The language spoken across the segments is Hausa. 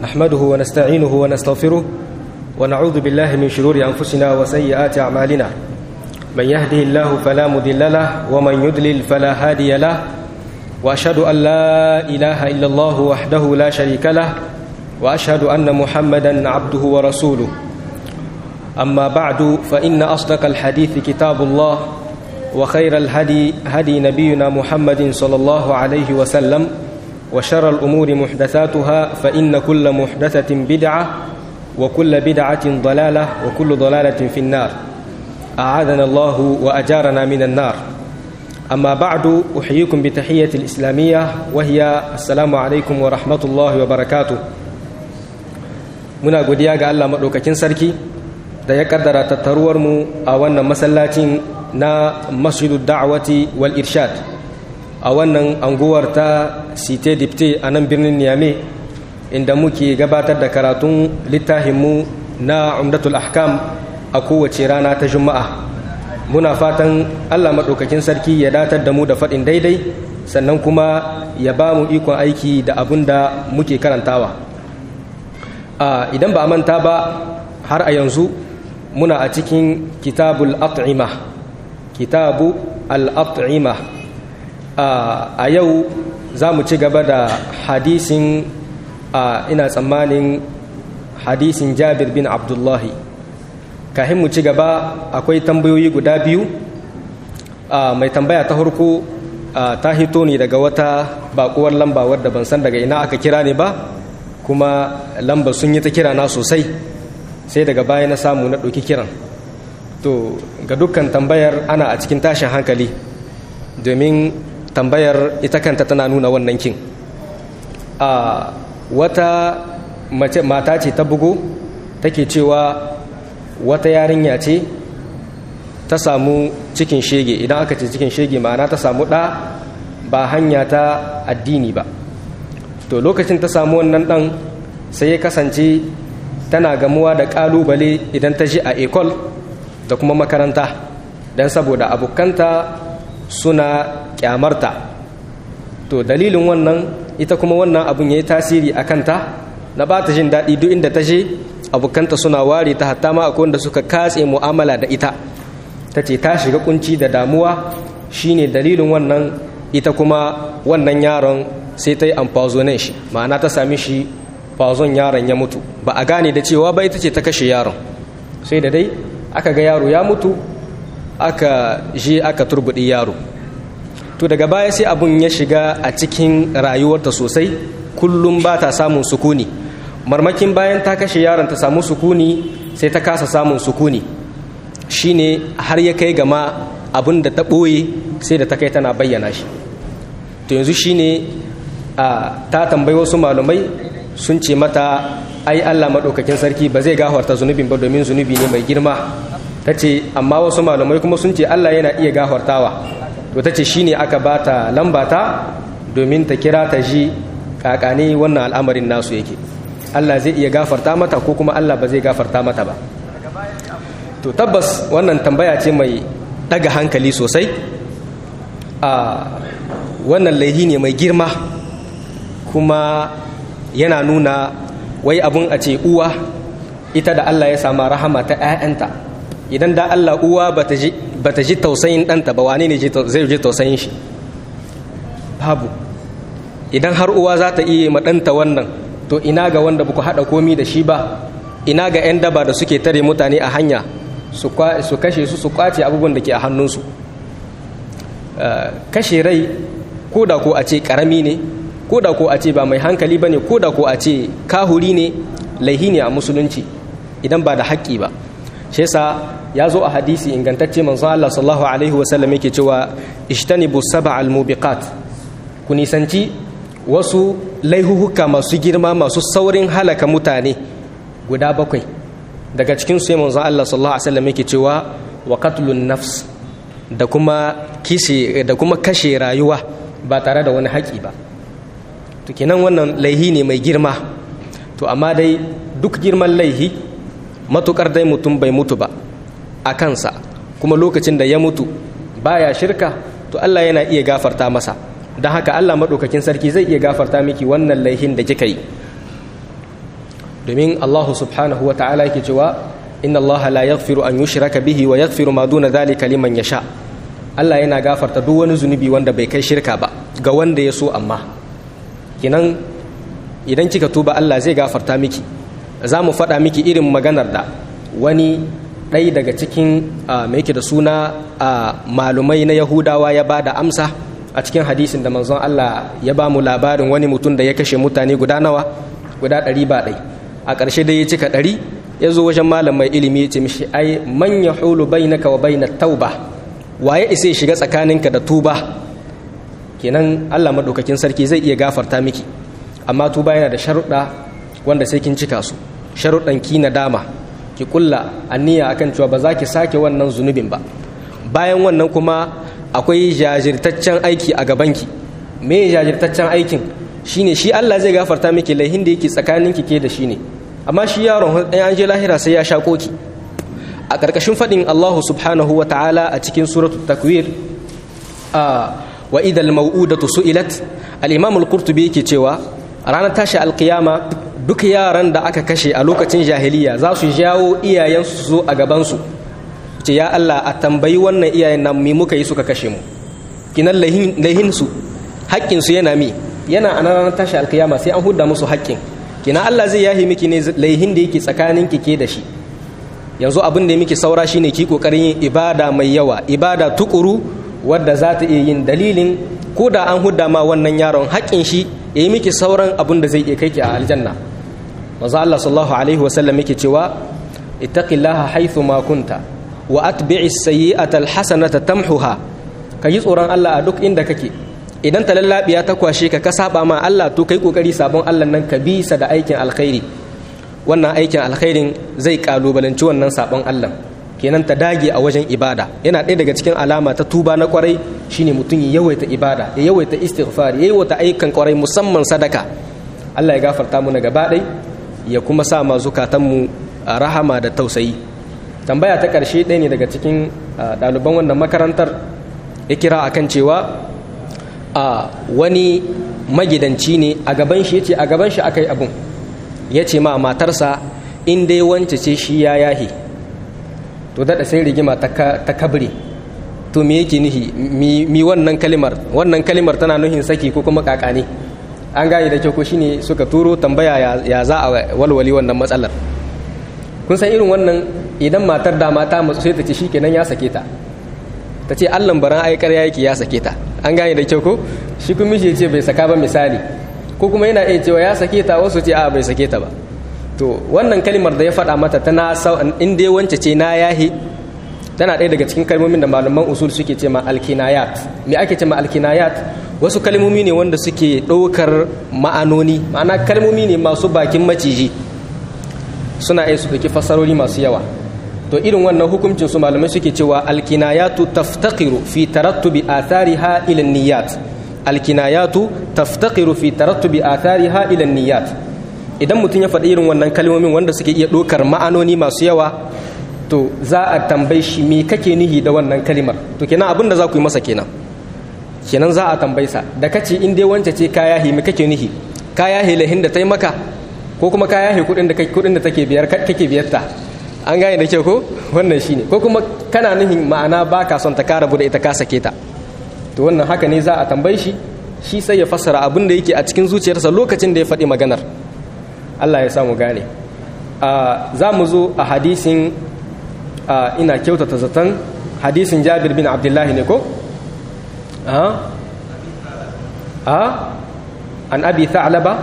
نحمده ونستعينه ونستغفره ونعوذ بالله من شرور أنفسنا وسيئات أعمالنا من يهده الله فلا مضل له ومن يضلل فلا هادي له وأشهد أن لا إله إلا الله وحده لا شريك له وأشهد أن محمدا عبده ورسوله أما بعد فإن أصدق الحديث كتاب الله وخير الهدي هدي نبينا محمد صلى الله عليه وسلم وشر الأمور محدثاتها فإن كل محدثة بدعة وكل بدعة ضلالة وكل ضلالة في النار أعاذنا الله وأجارنا من النار أما بعد أحييكم بتحية الإسلامية وهي السلام عليكم ورحمة الله وبركاته muna godiya ga Allah maɗaukakin sarki da ya kaddara tattaruwarmu a wannan masallacin na masjidu da'awati wal irshad a wannan anguwar ta site dipte a nan birnin niyame inda muke gabatar da karatun littafinmu na umdatul ahkam a kowace rana ta juma'a muna fatan Allah maɗaukakin sarki ya datar da mu da faɗin daidai sannan kuma ya ba mu ikon aiki da abin da muke karantawa idan ba a manta ba har a yanzu muna a cikin kitabul at'ima kitabu al-at'ima a yau za mu ci gaba da hadisin ina tsammanin hadisin jabir bin abdullahi kahin mu ci gaba akwai tambayoyi guda biyu mai tambaya ta harko ta hito ne daga wata bakuwar lamba wadda ban san daga ina aka kira ne ba kuma lamba sun yi ta kira na sosai sai daga baya na samu na ɗauki kiran to ga dukkan tambayar ana a cikin tashin hankali domin tambayar ita kanta tana nuna wannan kin a wata mace mata ce ta bugu take cewa wata yarinya ce ta samu cikin shege idan aka ce cikin shege ma'ana ta samu ɗa ba hanya ta addini ba to lokacin ta samu wannan ɗan sai ya kasance tana gamuwa da ƙalubale idan ta ji a ekol da kuma makaranta don saboda abokanta suna kyamarta to dalilin wannan ita kuma wannan abun ya yi tasiri a kanta na ba ta jin daɗi duk inda ta je abokanta suna ware ta hatta ma akwai wanda suka katse mu'amala da ita ta ce ta shiga kunci da damuwa shine dalilin wannan ita kuma wannan yaron sai ta yi amfazonin shi ma'ana ta sami shi fazon yaron ya mutu ba a gane da cewa ba ita ce ta kashe yaron sai da dai aka ga yaro ya mutu aka je aka turbuɗi yaro to daga baya sai abun ya shiga a cikin rayuwarta sosai kullum ba ta samun sukuni marmakin bayan ta kashe yaron ta samu sukuni sai ta kasa samun sukuni shine har ya kai gama abin da ta ɓoye sai da ta kai tana bayyana shi to yanzu shine a ta tambayi wasu malumai sun ce mata ai Allah maɗaukakin sarki ba zai gafarta zunubin ba domin zunubi ne mai girma ta ce amma wasu malumai kuma sun ce Allah yana iya gafartawa to ta ce shine aka ba ta lambata domin ta kira ta ji kakane wannan al'amarin nasu yake Allah zai iya gafarta mata ko kuma Allah ba zai gafarta mata ba to tabbas wannan tambaya ce mai daga hankali sosai a wannan laihi ne mai girma kuma yana nuna wai abun a ce uwa ita da Allah ya sama rahama ta 'ya'yanta idan da Allah uwa ba ta ji tausayin ɗanta ba wane ne zai ji tausayin shi babu idan har uwa za ta iya maɗanta wannan to ina ga wanda ba ku haɗa komi da shi ba ina ga 'yan daba da suke tare mutane a hanya su kashe su su kwace abubuwan da ke a hannunsu kashe rai ko da ko a ce ƙarami ne ko da ko a ce ba mai hankali ba ne ko da ko a ce kahuri ne laihi ne a musulunci idan ba da haƙƙi ba shi yasa ya zo a hadisi ingantacce manzon Allah sallallahu alaihi wa sallam yake cewa ishtanibu sab'al mubiqat ku nisanci wasu laihuhuka masu girma masu saurin halaka mutane guda bakwai daga cikin su manzon Allah sallallahu alaihi wa sallam yake cewa wa qatlun nafs da kuma kishe da kuma kashe rayuwa ba tare da wani haƙi ba to kenan wannan laihi ne mai girma to amma dai duk girman laihi matukar dai mutum bai mutu ba a kansa kuma lokacin da ya mutu baya shirka to Allah yana iya gafarta masa don haka Allah maɗaukakin sarki zai iya gafarta miki wannan laihin da kika yi domin Allah subhanahu wa ta'ala yake cewa inna Allah la yaghfiru an yushraka bihi wa yaghfiru ma duna dhalika liman yasha Allah yana gafarta duk wani zunubi wanda bai kai shirka ba ga wanda ya so amma kinan idan kika tuba Allah zai gafarta miki za mu faɗa miki irin maganar da wani ɗai daga cikin mai yake da suna malumai na yahudawa ya ba da amsa a cikin hadisin da manzon Allah ya ba mu labarin wani mutum da ya kashe mutane guda nawa guda ɗari ba ɗai a ƙarshe dai ya cika ɗari ya zo wajen malam mai ilimi ya ce mishi ai man ya hulu bainaka wa bainat tauba waye isa ya shiga tsakaninka da tuba kenan Allah madaukakin sarki zai iya gafarta miki amma tuba yana da sharuɗa wanda sai kin cika su sharuɗan ki na dama ki kulla aniya akan cewa ba za ki sake wannan zunubin ba bayan wannan kuma akwai jajirtaccen aiki a gabanki me jajirtaccen aikin shine shi Allah zai gafarta miki laihin da yake tsakaninki ke da shi ne amma shi yaron ɗan an je lahira sai ya sha koki a ƙarƙashin faɗin Allah subhanahu wa ta'ala a cikin suratul takwir wa idal mau'udatu su'ilat al-imam al-qurtubi yake cewa ranar tashi alkiyama duk yaran da aka kashe a lokacin jahiliya za su jawo iyayensu su zo a gabansu ce ya Allah a tambayi wannan iyayen nan me muka yi suka kashe mu kinan laihin su haƙƙin su yana mi yana a ranar tashi alkiyama sai an hudda musu haƙƙin kina Allah zai yahi miki ne laihin da yake tsakanin ki ke da shi yanzu abin da miki saura shine ki kokarin yin ibada mai yawa ibada tukuru wadda za ta iya yin dalilin ko da an hudda ma wannan yaron haƙƙin shi ya yi miki sauran abin da zai iya kai ki a aljanna maza Allah sallallahu alaihi wasallam yake cewa ittaqillaha haythu ma kunta wa atbi'i sayyi'ata alhasanata tamhuha ka yi tsoron Allah a duk inda kake idan ta lallabiya ta kwashe ka ka saba ma Allah to kai kokari sabon Allah nan ka bi sa da aikin alkhairi wannan aikin alkhairin zai kalubalanci wannan sabon Allah kenan ta dage a wajen ibada yana ɗaya daga cikin alama ta tuba na kwarai shine mutum ya yawaita ibada ya yawaita istighfar ya yawaita ayyukan kwarai musamman sadaka Allah ya gafarta mu na gaba ɗai ya kuma sa ma zukatanmu rahama da tausayi tambaya ta ƙarshe ɗaya ne daga cikin ɗaliban wannan makarantar ya kira akan cewa a wani magidanci ne a gaban shi yace a gaban shi akai abun yace ma matarsa in dai wance ce shi ya yahi to daɗa sai rigima ta kabri to me yake nihi mi wannan kalimar wannan kalimar tana nuhin saki ko kuma kakane an gane da kyau ko shine suka turo tambaya ya za a walwali wannan matsalar kun san irin wannan idan matar da mata matsu sai ta ce shikenan ya sake ta ta ce allan baran ai ƙarya yake ya sake ta an gane da kyau ko shi kuma shi ce bai saka ba misali ko kuma yana iya cewa ya sake ta wasu ce a bai sake ta ba to wannan kalmar da ya faɗa mata tana in dai wance ce na yahi tana ɗaya daga cikin kalmomin da malaman usul suke ce ma alkinayat me ake ce ma alkinayat wasu kalmomi ne wanda suke ɗaukar ma'anoni ma'ana kalmomi ne masu bakin maciji suna iya su ɗauki fassarori masu yawa to irin wannan hukuncin su malamai suke cewa alkinayatu taftaqiru fi tarattubi athariha ila niyyat alkinayatu taftaqiru fi tarattubi athariha ila niyyat idan mutum ya faɗi irin wannan kalmomin wanda suke iya ɗaukar ma'anoni masu yawa to za a tambayi shi me kake nihi da wannan kalimar to kenan abin da za ku yi masa kenan kenan za a tambayi sa da kace in dai wance ce kaya hi me kake nihi kaya hi lahin da tai maka ko kuma kaya hi kudin da kudin da take biyar kake biyar ta an gane da kyau ko wannan shine ko kuma kana nihin ma'ana baka son ta kara bude ita ka sake ta to wannan haka ne za a tambayi shi shi sai ya fassara abin da yake a cikin zuciyarsa lokacin da ya faɗi maganar Allah ya samu gane za mu zo a hadisin ina kyautata zaton hadisin jabir bin abdullahi ne ko? an abi tha'laba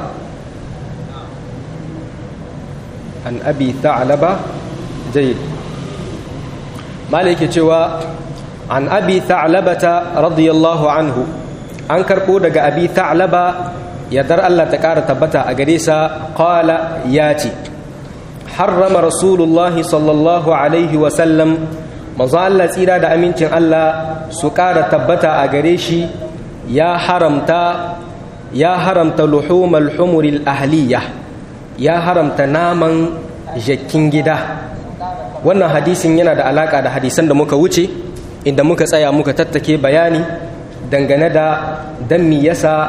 an abi tha'laba jayyid malai yake cewa an abi tha'labata radiyallahu anhu an karbo daga abi tha'laba yadar Allah ta ƙara tabbata a gare sa qala ya ce harrama rasulullah sallallahu alaihi wasallam manzo Allah tsira da amincin Allah su ƙara tabbata a gare shi ya haramta ya haramta luhumal humuril ahliya ya haramta naman jakin gida wannan hadisin yana da alaka da hadisan da muka wuce inda muka tsaya muka tattake bayani dangane da dan mi yasa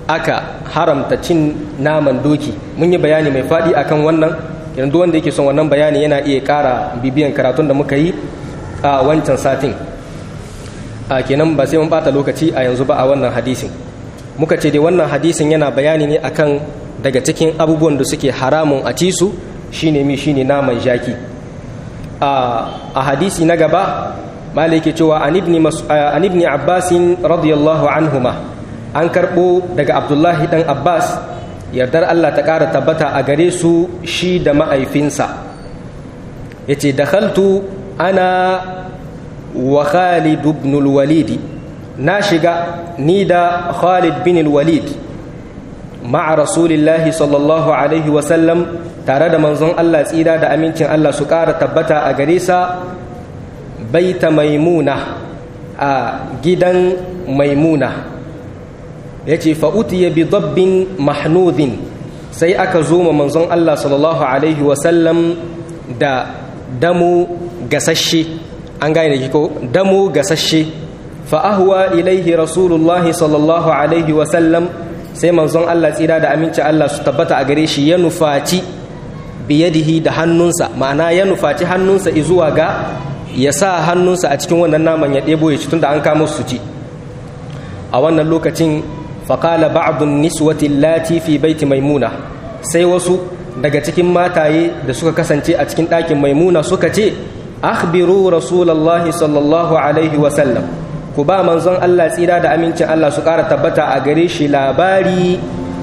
aka haramta cin naman doki mun yi bayani mai faɗi akan wannan yanzu wanda yake son wannan bayani yana iya ƙara bibiyan karatun da muka yi a wancan satin a kenan ba sai mun bata lokaci a yanzu ba a wannan hadisin muka ce dai wannan hadisin yana bayani ne akan daga cikin abubuwan da suke haramun a ci su shine mi shine naman jaki a hadisi na gaba malai ke cewa an ibni abbasin radiyallahu anhuma an karɓo daga abdullahi dan abbas yardar allah ta ƙara tabbata a gare su shi da ma'aifinsa ya ce dakhaltu ana wa khalid ibn walid na shiga ni da khalid bin walid ma'a rasulillahi sallallahu alaihi wasallam tare da manzon allah tsira da amincin allah su ƙara tabbata a gare sa baita maimuna a gidan maimuna ya ce fa'utiya bi dabbin mahnudin sai aka zo ma manzon Allah sallallahu Alaihi wasallam da damu gasashe an gane da ko damu gasashe fa'ahuwa ilaihi rasulullahi sallallahu Alaihi wasallam sai manzon Allah tsira da aminci Allah su tabbata a gare shi ya nufaci biyadihi da hannunsa ma'ana ya nufaci hannunsa izuwa ga ya sa hannunsa a cikin wannan naman ya ɗebo ya ci tun da an kama su ci a wannan lokacin faƙala ba'adun niswati lati fi baiti maimuna sai wasu daga cikin mataye da suka kasance a cikin ɗakin maimuna suka ce akhbiru rasulallahi sallallahu alaihi wasallam ku ba manzon Allah tsira da amincin Allah su ƙara tabbata a gare shi labari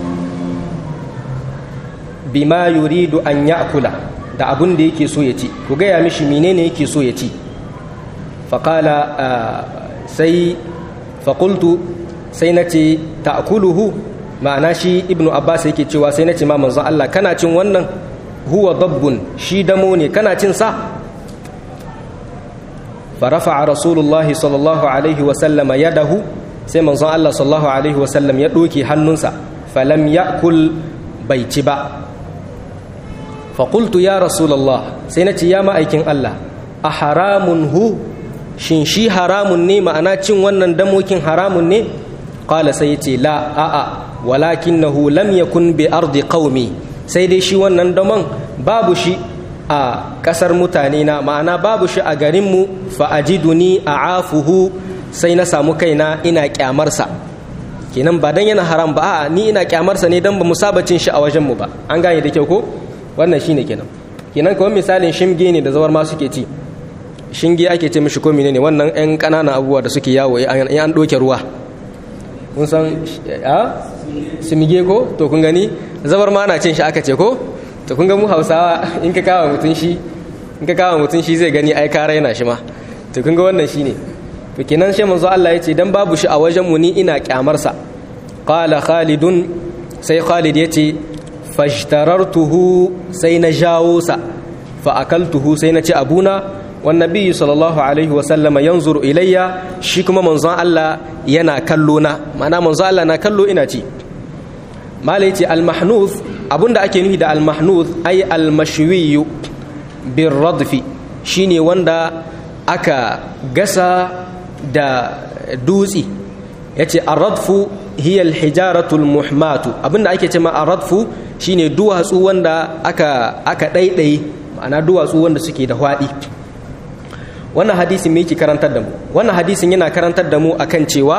bima yuridu an ya'kula da abun da yake so ya ci ku gaya mishi menene yake so ya ci faƙala sai faƙultu sai na ce ta'kuluhu ma'ana shi ibnu abbas yake cewa sai na ce ma manzon Allah kana cin wannan huwa dabbun shi damo ne kana cin sa farafa rasulullah sallallahu alaihi wa sallama yadahu sai manzon Allah sallallahu alaihi wa sallam ya doke hannunsa falam ya'kul bai ci ba faƙultu ya rasulallah sai na ce ya ma'aikin Allah a haramun hu shin shi haramun ne ma'ana cin wannan damokin haramun ne ƙala sai ce la a'a walakin na lam yakun bi ardi qaumi sai dai shi wannan damon babu shi a ƙasar mutane na ma'ana babu shi a garinmu fa'ajiduni a afuhu sai na samu kaina ina ƙyamarsa kenan ba dan yana haram ba a ni ina ƙyamarsa ne dan ba mu saba cin shi a wajenmu ba an gane da kyau ko wannan shine kenan kenan kawai misalin shimge ne da zawar ma suke ci shinge ake ce mishi ko ne wannan yan ƙananan abubuwa da suke yawo an an doke ruwa kun san a simige ko to kun gani zawar ma ana cin shi aka ce ko to kun ga mu Hausawa in ka kawo mutun shi in ka kawo mutun shi zai gani ai ka raina shi ma to kun ga wannan shine to kenan shi manzo Allah yace dan babu shi a wajen mu ni ina kyamar sa qala khalidun sai khalid yace fashtarartuhu sai na jawo sa fa akaltuhu sai na ci abuna wan nabiyyu sallallahu alaihi wa sallama yanzuru ilayya shi kuma manzon Allah yana kallo na ma'ana manzon Allah na kallo ina ci mala yace al mahnuth abunda ake nufi da al mahnuth ay al mashwiyu bir radfi shine wanda aka gasa da dutsi yace ar-radfu hiya al-hijaratu al-muhmatu abinda ake cewa ar-radfu shine duwatsu wanda aka aka daidai ma'ana duwatsu wanda suke da hwadi wannan hadisin me yake karantar da mu wannan hadisin yana karantar da mu akan cewa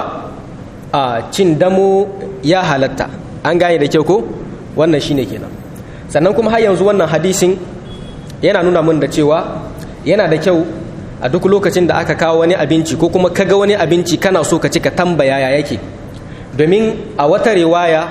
a cin damo ya halatta an gane da kyau ko wannan shine kenan sannan kuma har yanzu wannan hadisin yana nuna mun da cewa yana da kyau a duk lokacin da aka kawo wani abinci ko kuma kaga wani abinci kana so ka ci ka tambaya ya yake domin a wata riwaya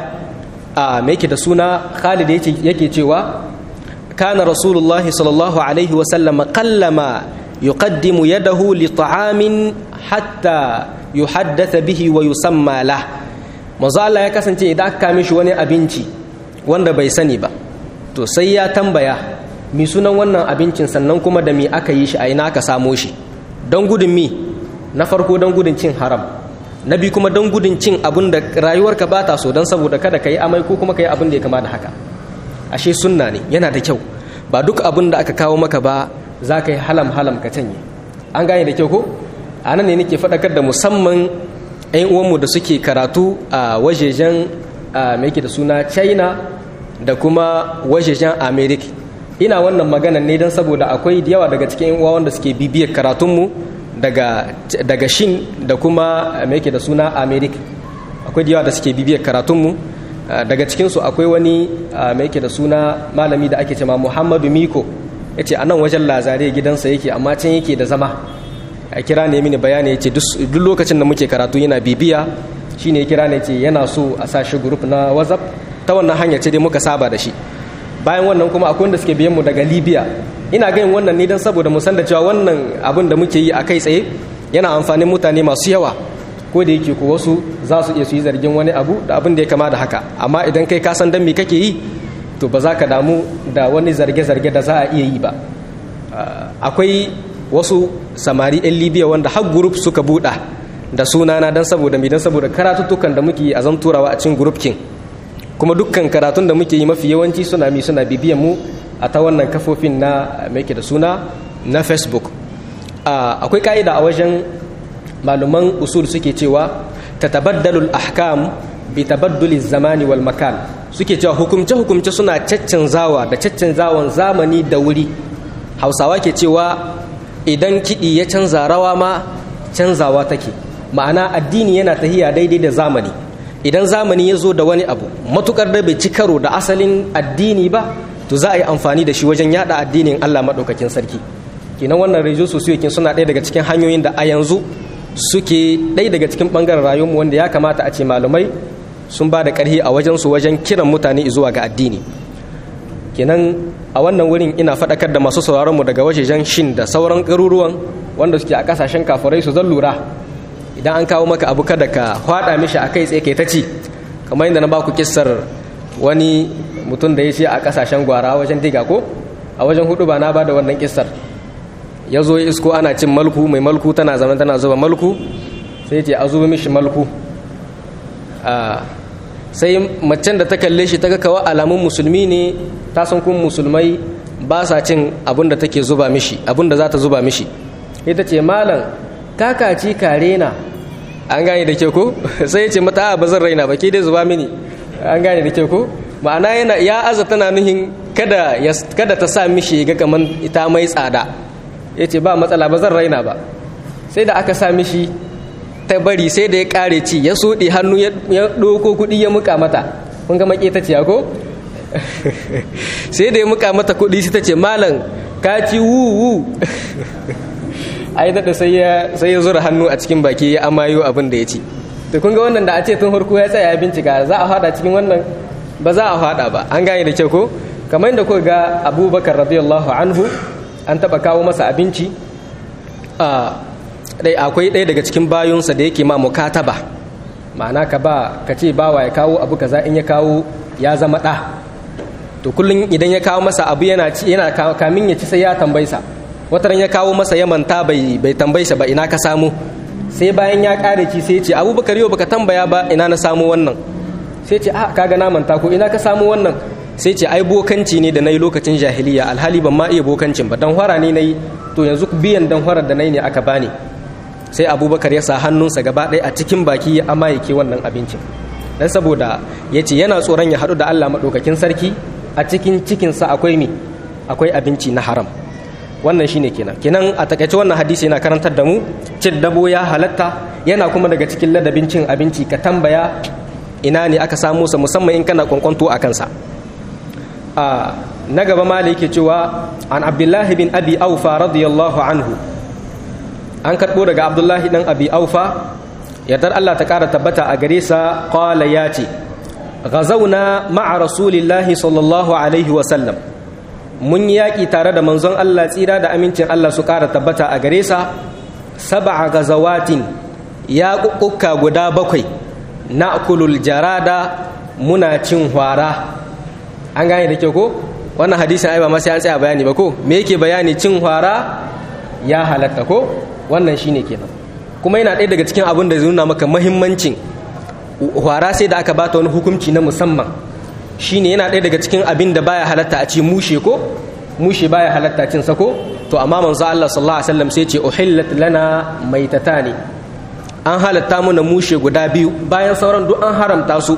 a mai yake da suna Khalid yake cewa kana rasulullahi sallallahu alaihi wa sallam qallama yuqaddimu yadahu li ta'amin hatta yuhaddatha bihi wa yusamma lah manzo Allah ya kasance idan aka kame shi wani abinci wanda bai sani ba to sai ya tambaya mi sunan wannan abincin sannan kuma da mi aka yi shi a ina aka samo shi don gudun mi na farko don gudun cin haram na biyu kuma don gudun cin abin da rayuwarka ba ta so don saboda kada ka yi amai ko kuma ka yi abin da ya kama da haka ashe sunna ne yana da kyau ba duk abin da aka kawo maka ba za ka yi halam halam ka canye an gane da kyau ko a nan ne nake faɗakar da musamman 'yan uwanmu da suke karatu a wajejen mai yake da suna china da kuma wajejen america ina wannan magana ne don saboda akwai da yawa daga cikin uwa wanda suke bibiyar karatunmu daga daga shin da kuma mai yake da suna america akwai da yawa da suke bibiyar karatunmu daga cikinsu akwai wani mai yake da suna malami da ake cema muhammadu miko ya ce a nan wajen lazare gidansa yake amma can yake da zama a kira ne mini bayani ya ce duk lokacin da muke karatu yana bibiya shi ne ya kira ne ce yana so a sa shi grup na whatsapp ta wannan hanya ce dai muka saba da shi bayan wannan kuma akwai wanda suke biyan mu daga libya ina ganin wannan ne don saboda mu san da cewa wannan abin da muke yi a kai tsaye yana amfanin mutane masu yawa ko da yake ko wasu za su iya su yi zargin wani abu da abin da ya kama da haka amma idan kai ka san dan me kake yi to ba za ka damu da wani zarge-zarge da za a iya yi ba akwai wasu samari 'yan libya wanda har group suka buɗa da sunana don saboda mai don saboda karatuttukan da muke yi a zan turawa a cikin group kin kuma dukkan karatun da muke yi mafi yawanci suna mi suna bibiyan mu a ta wannan kafofin na mai da suna na facebook akwai ka'ida a wajen malaman usul suke cewa ta tabaddalul ahkam bi tabadduli zamani wal makan suke cewa hukumce hukumce suna caccanzawa da caccanzawan zamani da wuri hausawa ke cewa idan kiɗi ya canza rawa ma canzawa take ma'ana addini yana tahiya daidai da zamani idan zamani ya zo da wani abu matukar da bai ci karo da asalin addini ba to za a yi amfani da shi wajen yada addinin allah maɗaukakin sarki kenan wannan rejo sosiyokin suna ɗaya daga cikin hanyoyin da a yanzu suke ɗaya daga cikin ɓangaren rayuwarmu wanda ya kamata a ce malamai sun ba da ƙarfi a wajensu wajen kiran mutane zuwa ga addini kenan a wannan wurin ina faɗakar da masu sauraronmu daga wajejen shin da sauran garuruwan wanda suke a ƙasashen kafirai su zan lura idan an kawo maka abu kada ka hwada mishi a kai tsaye kai ta ci kamar yadda na ba ku kissar wani mutum da ya ce a ƙasashen gwara wajen diga ko a wajen hudu ba na ba da wannan kissar ya zo ya isko ana cin malku mai malku tana zama tana zuba malku sai ce a zuba mishi malku sai macen da ta kalle shi ta ga kawa alamun musulmi ne ta san kun musulmai ba sa cin abin da take zuba mishi abin da za ta zuba mishi ita ce malam kakaci kare na an gane da ke ko sai ya ce mata ba zan raina ba ke dai zuba mini an gane da ke ko ma'ana yana ya aza tana nuhin kada kada ta sa mishi ga kaman ita mai tsada ya ce ba matsala ba zan raina ba sai da aka sa mishi ta bari sai da ya kare ci ya soɗe hannu ya ɗoko kuɗi ya muka mata kun ga maƙe ta ce ko sai da ya muka mata kuɗi sai ta ce malam ka ci wu ai daɗa sai ya zura hannu a cikin baki ya amayo abin da ya ci to kun ga wannan da a ce tun harko ya tsaya ya bincika za a fada cikin wannan ba za a fada ba an gane da kyau ko kamar yadda kuka ga abubakar radiyallahu anhu an taɓa kawo masa abinci dai akwai ɗaya daga cikin bayunsa da yake ma mukataba ma'ana ka ba ka ce bawa ya kawo abu kaza in ya kawo ya zama ɗa to kullum idan ya kawo masa abu yana ci yana kamin ya ci sai ya tambaisa wataran ya kawo masa ya manta bai bai tambaisa ba ina ka samu sai bayan ya kare ci sai ya ce abubakar yau baka tambaya ba ina na samu wannan sai ce a kaga na manta ko ina ka samu wannan sai ce ai bokanci ne da nayi lokacin jahiliya alhali ban ma iya bokancin ba dan hwara ne nayi to yanzu biyan dan hwarar da nayi ne aka bani sai abubakar ya sa hannunsa gaba ɗaya a cikin baki ya amayake wannan abincin dan saboda ya ce yana tsoron ya haɗu da allah maɗaukakin sarki a cikin cikinsa akwai mi akwai abinci na haram wannan shine kenan kenan a takaice wannan hadisi yana karantar da mu cin dabo ya halatta yana kuma daga cikin ladabin cin abinci ka tambaya ina ne aka samu sa musamman in kana kwankwanto a kansa a na gaba ma yake cewa an abdullahi bin abi aufa radiyallahu anhu an karɓo daga abdullahi ɗan abi aufa yardar allah ta ƙara tabbata a gare sa ƙwala ya ce gazauna ma'a rasulillahi sallallahu alaihi wasallam mun yi yaƙi tare da manzon allah tsira da amincin allah su ƙara tabbata a gare sa saba'a gazawatin ya ƙuƙƙuka guda bakwai na kulul jarada muna cin hwara an gane da kyau ko wannan hadisin ai ba ma sai an tsaya bayani ba ko me yake bayani cin hwara ya halatta ko wannan shine kenan kuma yana ɗaya daga cikin abin da zai nuna maka mahimmancin hwara sai da aka bata wani hukunci na musamman shine yana ɗaya daga cikin abin da baya halatta a ce mushe ko mushe baya halatta cin sako to amma manzo Allah sallallahu alaihi wasallam sai ce uhillat lana maitatani an halatta muna mushe guda biyu bayan sauran duk an haramta su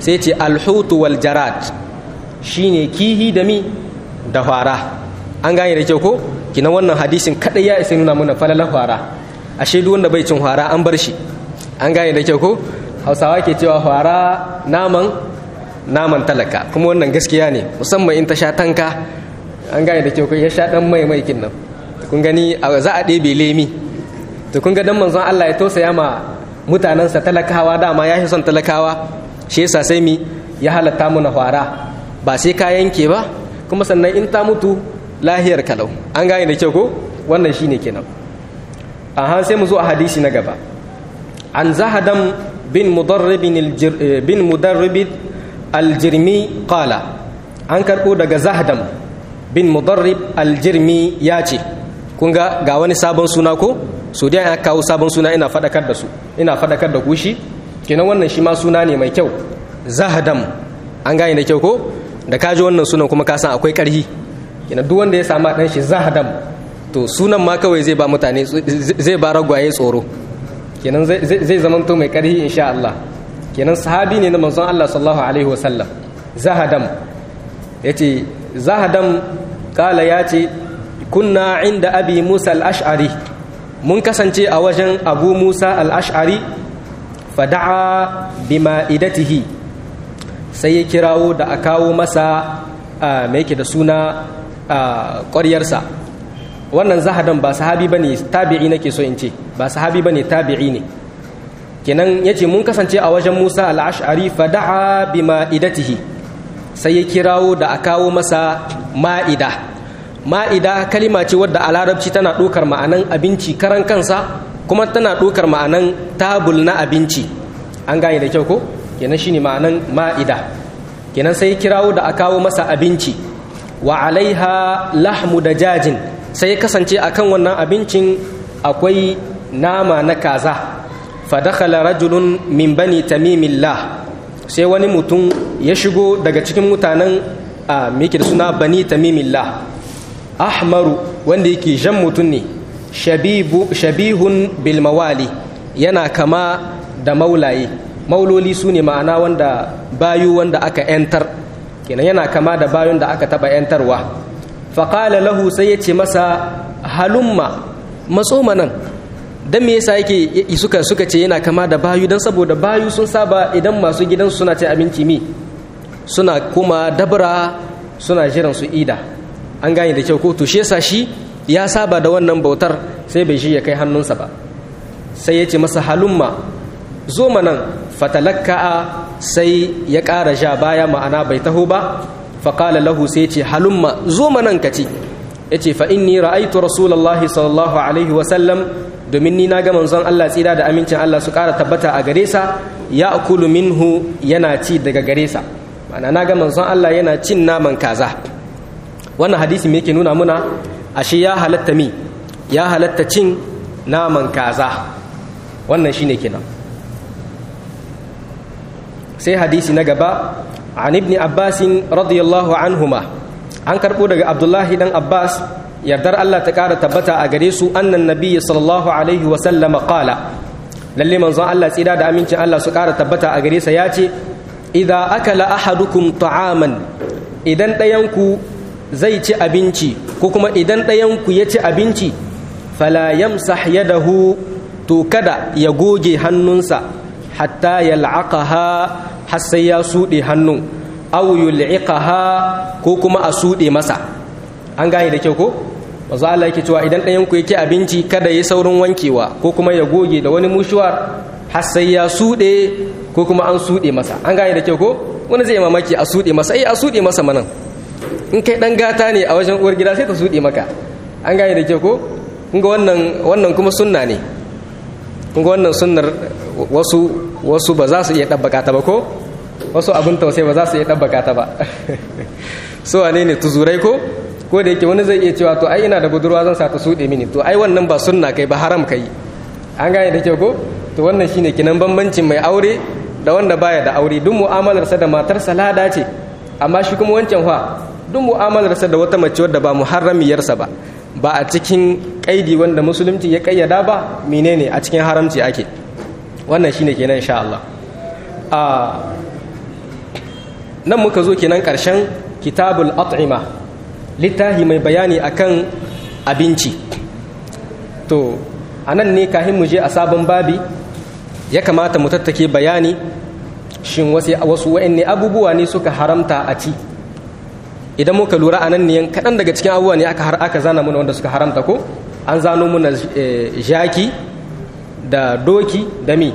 sai ce alhutu wal jarad shine kihi da mi da fara an gane da kyau ko kina wannan hadisin kadai ya isa nuna mana falalar fara ashe duk wanda bai cin fara an bar shi an gane da kyau ko hausawa ke cewa fara naman naman talaka kuma wannan gaskiya ne musamman in ta sha tanka an gane da kyau ko ya sha dan mai mai kin nan kun gani za a ɗebe lemi to kun ga dan manzon Allah ya tausaya ma mutanensa talakawa dama ya fi son talakawa shi yasa sai mi ya halatta mu na fara ba sai ka yanke ba kuma sannan in ta mutu lahiyar kalau an gane da kyau ko wannan shine kenan aha sai mu zo a hadisi na gaba an zahadam bin mudarrib bin mudarrib aljirmi qala an karbo daga zahdam bin mudarrib aljirmi ya ce kun ga ga wani sabon suna ko so dai ya kawo sabon suna ina fadakar da su ina fadakar da ku shi kenan wannan shi ma suna ne mai kyau zahadam an gane da kyau ko da ka ji wannan sunan kuma ka san akwai karhi kenan duk wanda ya samu dan shi zahadam to sunan ma kawai zai ba mutane zai ba ragwaye tsoro kenan zai zamanto mai karhi insha Allah kenan sahabi ne na manzon Allah sallallahu alaihi wasallam zahadam yace zahadam kala yace kunna inda abi musa al-ash'ari mun kasance a wajen abu musa al-ash'ari fada'a bima'idatihi sai ya kirawo da a kawo masa mai yake da suna ƙwaryarsa wannan zahadan ba sahabi ba ne tabi'i nake so in ce ba sahabi ba ne tabi'i ne kenan ya ce mun kasance a wajen musa al'ashari fada'a bima'idatihi sai ya kirawo da a kawo masa ma'ida ma'ida kalima ce wadda a larabci tana ɗaukar ma'anan abinci karan kansa kuma tana ɗaukar ma'anan tabul na abinci an gane da kyau ko kenan shine ma'anan ma'ida kenan sai kirawo da a kawo masa abinci wa alaiha lahmu da jajin sai kasance akan wannan abincin akwai nama na kaza fa dakhala rajulun min bani tamimillah sai wani mutum ya shigo daga cikin mutanen a da suna bani tamimillah ahmaru wanda yake jan mutum ne shabihun bilmawali yana kama da maulaye mauloli su ne ma'ana wanda bayu wanda aka yantar kenan yana kama da bayun da aka taba yantarwa faƙala lahu sai ya ce masa halumma matso manan don me yasa yake suka suka ce yana kama da bayu don saboda bayu sun saba idan masu gidansu suna ce abinci mi suna kuma dabra suna jiran su ida an gane da kyau ko to shi yasa shi ya saba da wannan bautar sai bai shi ya kai hannunsa ba sai ya ce masa halumma zo manan fatalakka'a sai ya ƙara ja baya ma'ana bai taho ba faƙala lahu sai ce halumma zo manan ka ci ya ce fa inni ra'aitu rasulallahi sallallahu alaihi wasallam domin ni na ga manzon Allah tsira da amincin Allah su ƙara tabbata a gare sa ya akulu minhu yana ci daga gare sa ma'ana na ga manzon Allah yana cin naman kaza wannan hadisi me yake nuna muna ashe ya halatta mi ya halatta cin naman kaza wannan shine kenan sai hadisi na gaba an ibni abbasin radiyallahu anhuma an karɓo daga abdullahi dan abbas yardar allah ta ƙara tabbata a gare su annan nabiyyi sallallahu alaihi wa sallama qala lalle manzon allah tsira da amincin allah su ƙara tabbata a gare sa ya ce idza akala ahadukum ta'aman idan ɗayanku zai ci abinci ko kuma idan ɗayanku ya ci abinci fala yamsah yadahu to kada ya goge hannunsa hatta yal'aqaha har sai ya suɗe hannun aw yul'iqaha ko kuma a suɗe masa an gane da kyau ko wanzu Allah yake cewa idan ɗayan ku yake abinci kada ya saurin wankewa ko kuma ya goge da wani mushuwar har sai ya suɗe ko kuma an suɗe masa an gane da kyau ko wani zai mamaki a suɗe masa eh a suɗe masa manan in kai ɗan gata ne a wajen uwar gida sai ta suɗe maka an gane da kyau ko kun ga wannan wannan kuma sunna ne kun ga wannan sunnar wasu wasu ba za su iya ɗabbaka ta ba ko wasu abin tausayi ba za su iya ɗabbaka ta ba so wane ne tuzurai ko ko da yake wani zai iya cewa to ai ina da budurwa zan sa ta suɗe mini to ai wannan ba sunna kai ba haram kai an gane da kyau ko to wannan shine kinan bambancin mai aure da wanda baya da aure duk mu'amalarsa da matarsa lada ce amma shi kuma wancan fa duk mu'amalarsa da wata mace wadda ba muharramiyarsa ba ba a cikin kaidi wanda musulunci ya kayyada ba menene a cikin haramci ake wannan shine kenan insha Allah a nan muka zo kenan ƙarshen kitabul at'ima littafi mai bayani akan abinci to a nan ne kahin mu je a sabon babi ya kamata mu tattake bayani shin wasu wa'anne abubuwa ne suka haramta a ci idan muka lura a nan ne kaɗan daga cikin abubuwa ne aka, aka zana muna wanda suka haramta ko an zano muna jaki da doki da mi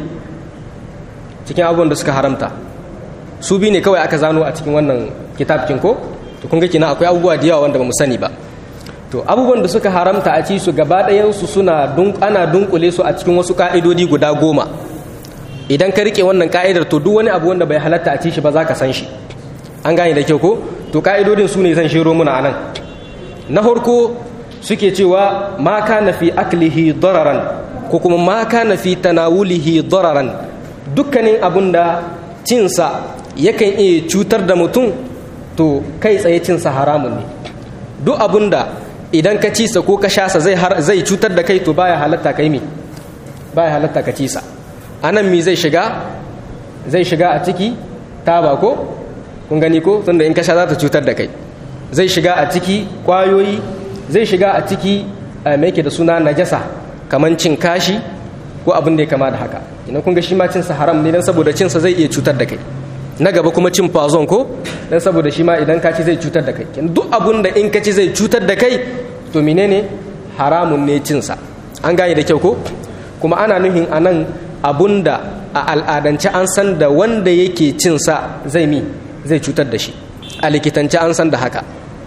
cikin abubuwan da suka haramta su bi ne kawai aka zano a cikin wannan kitabkin ko to kun ga kina akwai abubuwa da yawa wanda ba mu sani ba to abubuwan da suka haramta a ci su gaba ɗayansu suna ana dunkule su a cikin wasu ka'idodi guda goma idan ka rike wannan ka'idar to duk wani abu wanda bai halatta a ci shi ba za ka san shi an gane da kyau ko to ka'idodin su ne zan shiro muna anan na farko suke cewa ma kana fi aklihi dararan ko kuma ma kana fi tanawulihi dararan dukkanin abun da cinsa yakan iya cutar da mutum to kai tsaye cinsa haramun ne duk abun da idan ka cisa ko ka shasa zai zai cutar da kai to baya halatta kai mi baya halatta ka cisa anan mi zai shiga zai shiga a ciki taba ko kun gani ko tunda in ka sha za ta cutar da kai zai shiga a ciki kwayoyi zai shiga a ciki mai ke da suna najasa kamar cin kashi ko abin da ya kama da haka ina kun ga shi ma cinsa haram ne dan saboda cinsa zai iya cutar da kai na gaba kuma cin fazon ko dan saboda shi ma idan ka ci zai cutar da kai duk abun da in ka ci zai cutar da kai to menene haramun ne cinsa an gane da kyau ko kuma ana nuhin anan abun da a al'adance an san da wanda yake cinsa zai mi zai cutar da shi a likitance an san da haka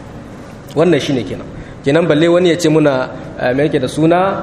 wannan shine kenan kenan balle wani ya ce muna me yake da suna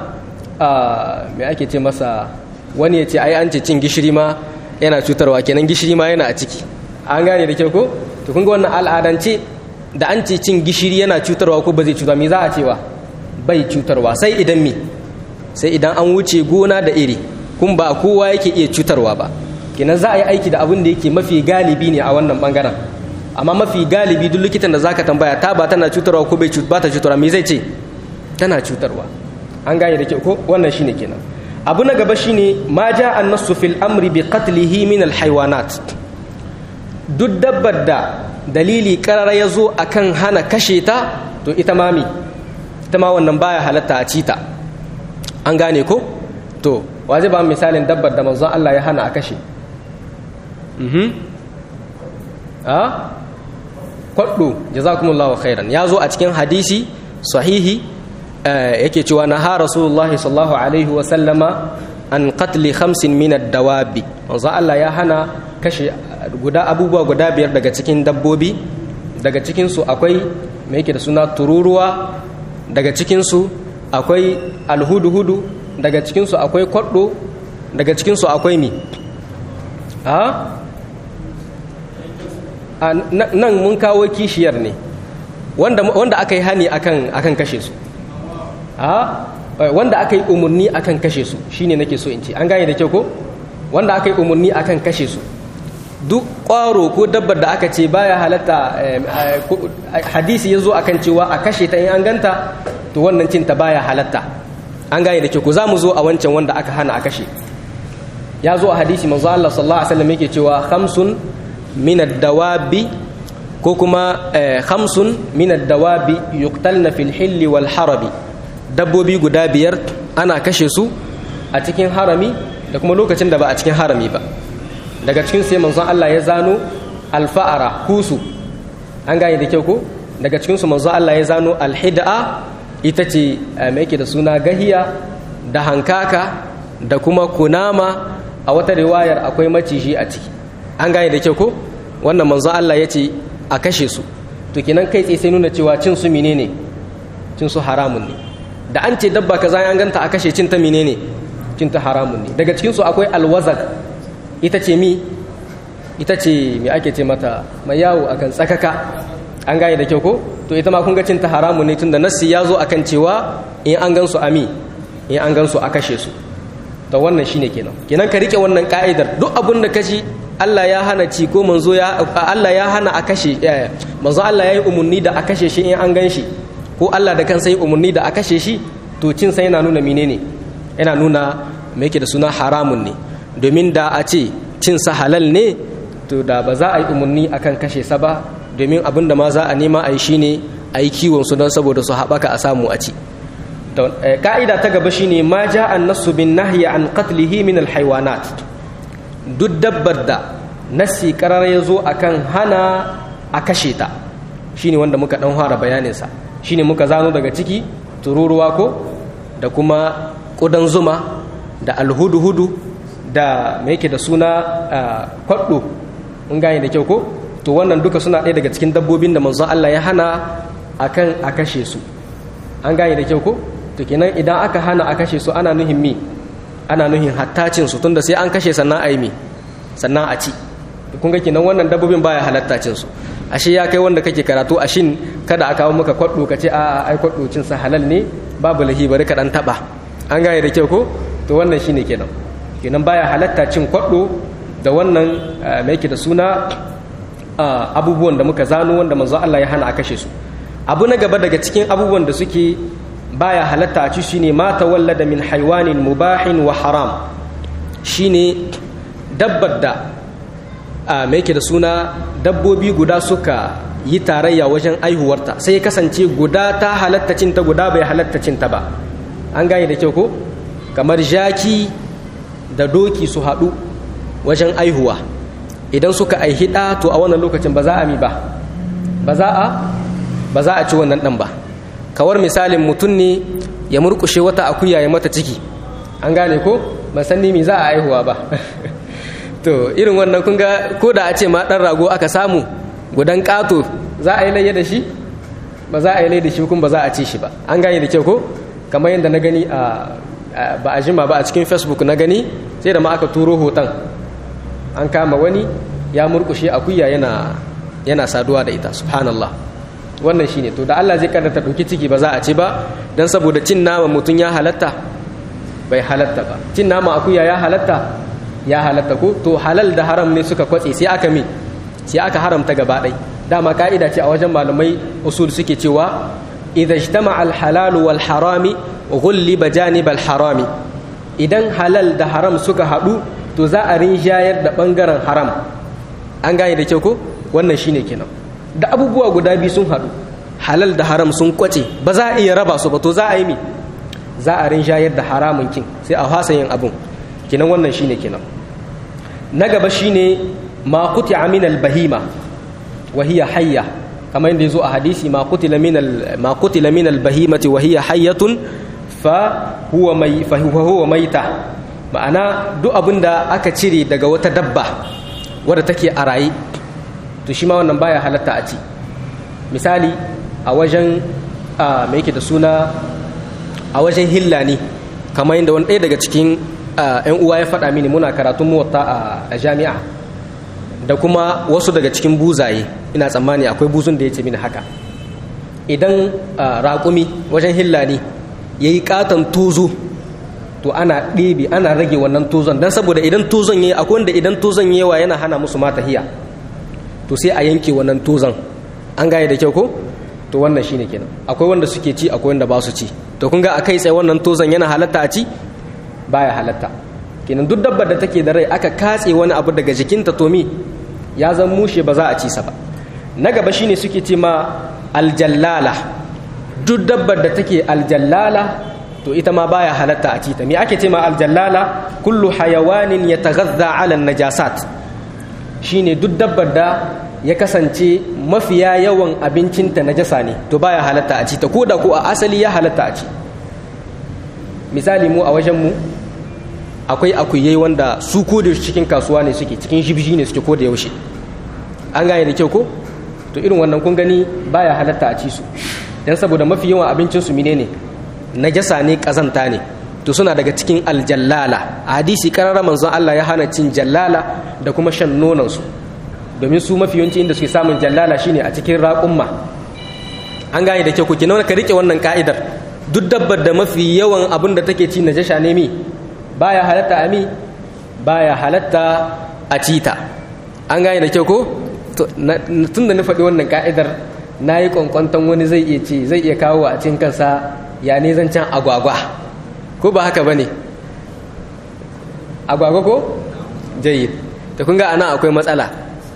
me ake ce masa wani ya ce ai an ce cin gishiri ma yana cutarwa kenan gishiri ma yana a ciki an gane da kyau ko to kun ga wannan al'adance da an ce cin gishiri yana cutarwa ko ba zai cutarwa me za a cewa bai cutarwa sai idan me sai idan an wuce gona da iri kun ba kowa yake iya cutarwa ba kenan za a yi aiki da abin da yake mafi galibi ne a wannan bangaren amma mafi galibi duk likitan da zaka tambaya ta ba tana cutarwa ko bai ba ta cutarwa me zai ce tana cutarwa an gane da kyau ko wannan shine kenan abu na gaba shine ma ja annasu fil amri bi qatlihi min al haywanat duk dabbar da dalili karara ya zo akan hana kashe ta to ita ma mi ita ma wannan baya halatta a cita an gane ko to waje ba misalin dabbar da manzon Allah ya hana a kashe mhm a kwaddo jazakumullahu khairan ya zo a cikin hadisi sahihi yake cewa na ha rasulullahi sallallahu alaihi wa sallama an qatli khamsin min ad-dawabi manzo Allah ya hana kashe guda abubuwa guda biyar daga cikin dabbobi daga cikin su akwai me yake da suna tururuwa daga cikin su akwai alhudu-hudu daga cikin su akwai kwaddo daga cikin su akwai mi a nan mun kawo kishiyar ne wanda aka yi hani akan kashe su wanda aka yi umarni akan kashe su shine nake so in ce an gane da kyau ko wanda aka yi umarni akan kashe su duk ƙwaro ko dabbar da aka ce baya halatta hadisi ya zo akan cewa a kashe ta in an ganta to wannan cinta baya halatta an gane da kyau ko za mu zo a wancan wanda aka hana a kashe ya zo a hadisi manzo Allah sallallahu alaihi wasallam yake cewa khamsun min ad-dawabi ko kuma khamsun min ad-dawabi yuqtalna fil hilli wal harabi dabbobi guda biyar ana kashe su a cikin harami da kuma lokacin da ba a cikin harami ba daga cikin sai manzon Allah ya zano alfa'ara kusu an gane da kyau ko daga cikin su manzon Allah ya zano alhid'a ita ce mai yake da suna gahiya da hankaka da kuma kunama a wata riwayar akwai maciji a ciki an gane da kyau ko wannan manzon Allah ya ce a kashe su to kenan kai tsaye sai nuna cewa cin su menene cin su haramun ne da an ce dabba kaza an ganta a kashe cin ta menene cin ta haramun ne daga cikin su akwai alwazak ita ce mi ita ce mi ake ce mata mai yawo akan tsakaka an gane da kyau ko to ita ma kun ga cin ta haramun ne tunda nassi ya zo akan cewa in an gan su ami in an gan su a kashe su to wannan shine kenan kenan ka rike wannan ka'idar duk abin da kashi Allah ya hana ci ko manzo ya Allah ya hana a kashe manzo Allah ya yi umarni da a kashe shi in an gan shi ko Allah da kansa yi umarni da a kashe shi to cin sa yana nuna menene yana nuna me yake da suna haramun ne domin da a ce cin sa halal ne to da ba za a yi umarni akan kashe sa ba domin abin da ma za a nema a yi shine a yi kiwon su don saboda su haɓaka a samu a ci ka'ida ta gaba shine ma ja an nasu bin nahyi an qatlihi min alhaywanat duk dabbar da nasi karar ya zo akan hana a kashe ta shine wanda muka dan fara bayanin sa shine muka zano daga ciki tururuwa ko da kuma kudan zuma da alhudu-hudu da mai yake da suna kwaɗo in gane da kyau ko to wannan duka suna ɗaya daga cikin dabbobin da manzon Allah ya hana akan a kashe su an gane da kyau ko to kenan idan aka hana a kashe su ana nuhin mi ana nuhin hattacin su tunda sai an kashe sannan a yi mi sannan a ci kun ga kenan wannan dabbobin baya halatta cin su ashe ya kai wanda kake karatu ashin kada a kawo maka kwaɗo ka ce a ai kwaɗo cin sa halal ne babu lahi bari ka dan taba an gane da kyau ko to wannan shine kenan kenan baya halatta cin kwaɗo da wannan mai yake da suna abubuwan da muka zano wanda manzo Allah ya hana a kashe su abu na gaba daga cikin abubuwan da suke baya halatta a ci shine ma tawallada min haywanin mubahin wa haram shine dabbar da mai yake da suna dabbobi guda suka yi tarayya wajen aihuwarta sai ya kasance guda ta halatta cinta guda bai halatta cinta ba an gane da kyau ko kamar jaki da doki su haɗu wajen aihuwa idan suka aihi ɗa to a wannan lokacin ba za a mi ba ba za a ba za a ci wannan ɗan ba kawar misalin mutum ne ya murkushe wata akuya ya mata ciki an gane ko ban san ni me za a aihuwa ba to irin wannan kun ga ko da a ce ma ɗan rago aka samu gudan ƙato za a yi layya da shi ba za a yi layya da shi kuma ba za a ci shi ba an gane da kyau ko kamar yadda na gani a ba a jima ba a cikin facebook na gani sai da ma aka turo hoton an kama wani ya murkushe akuya yana yana saduwa da ita subhanallah wannan shine to da Allah zai karanta dauki ciki ba za a ci ba dan saboda cin nama mutum ya halatta bai halatta ba cin nama akuya ya halatta ya halatta ko to halal da haram ne suka kwatse sai aka mi sai aka haramta gaba ɗai dama ka'ida ce a wajen malamai usul suke cewa idza ijtama'a al-halal wal harami ghulliba janib al-harami idan halal da haram suka haɗu to za a rinjayar da bangaren haram an gane da kyau ko wannan shine kenan da abubuwa guda biyu sun haɗu halal da haram sun kwace ba za a iya raba su ba to za a yi mi za a rinjayar da haramun kin sai a fasa yin abun kenan wannan shine kenan na gaba shine ma quti'a min al-bahima wa hiya hayya kamar yadda yazo a hadisi ma qutila min al ma qutila min al-bahimati wa hiya hayyatun fa huwa may fa huwa mayta ma'ana duk abinda aka cire daga wata dabba wadda take a raye to shi ma wannan baya halatta a ci misali a wajen mai yake da suna a wajen hilla ne kamar yadda wani ɗaya daga cikin yan uwa ya faɗa mini muna karatun muwatta a jami'a da kuma wasu daga cikin buzaye ina tsammani akwai buzun da ya ce mini haka idan raƙumi wajen hilla ne ya yi ƙaton tozo to ana ɗebe ana rage wannan tozon don saboda idan tozon ya yi akwai wanda idan tozon yawa yana hana musu mata hiya to sai a yanke wannan tozon an gane da kyau ko to wannan shine kenan akwai wanda suke ci akwai wanda ba su ci to kun ga a kai tsaye wannan tozon yana halatta a ci baya halatta kenan duk dabbar da take da rai aka katse wani abu daga jikinta to mi ya zan mushe ba za a ci sa ba na gaba shine suke ce ma aljallala duk dabbar da take aljallala to ita ma baya halatta a ci ta me ake ce ma aljallala kullu hayawanin yataghadha ala najasat shine duk dabbar da ya kasance mafiya yawan abincinta najasa ne to baya halatta a ci ta ko da ko a asali ya halatta a ci misali mu a wajen mu akwai akuyai wanda su ko da cikin kasuwa ne suke cikin shibshi ne suke ko da yaushe an gane da kyau ko to irin wannan kun gani baya halatta a ci su dan saboda mafi yawan abincin su menene najasa ne kazanta ne to suna daga cikin aljallala a hadisi karara manzon Allah ya hana cin jallala da kuma shan nonon su domin su mafi yawanci inda suke samun jallala shine a cikin raƙumma an gane da kyau ku kina ka rike wannan ka'idar duk dabbar da mafi yawan abin da take ci najasa ne mi baya halatta a mi baya halatta a cita an gane da kyau ko tun da na faɗi wannan ka'idar na yi kwankwanton wani zai iya ce zai iya kawo a cikin kansa ya ne zancen agwagwa ko ba haka ba ne agwagwa ko jayi da kun ga ana akwai matsala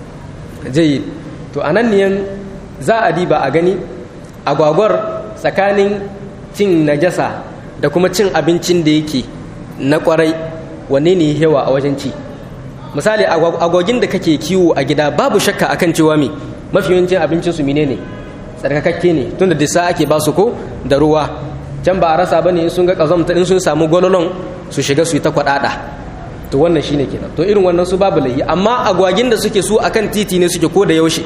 jayyid to anan ne za a diba a gani agwagwar tsakanin cin najasa da kuma cin abincin da yake na kwarai wanne ne yawa a wajen ci misali agwagin da kake kiwo a gida babu shakka akan cewa me mafi yawancin abincin su menene tsarkakakke ne tunda disa ake ba su ko da ruwa can ba a rasa bane in sun ga kazamta in sun samu gwalolon su shiga su yi ta kwadada to wannan shine kenan to irin wannan su babu layi amma agwagin da suke su akan titi ne suke ko da yaushe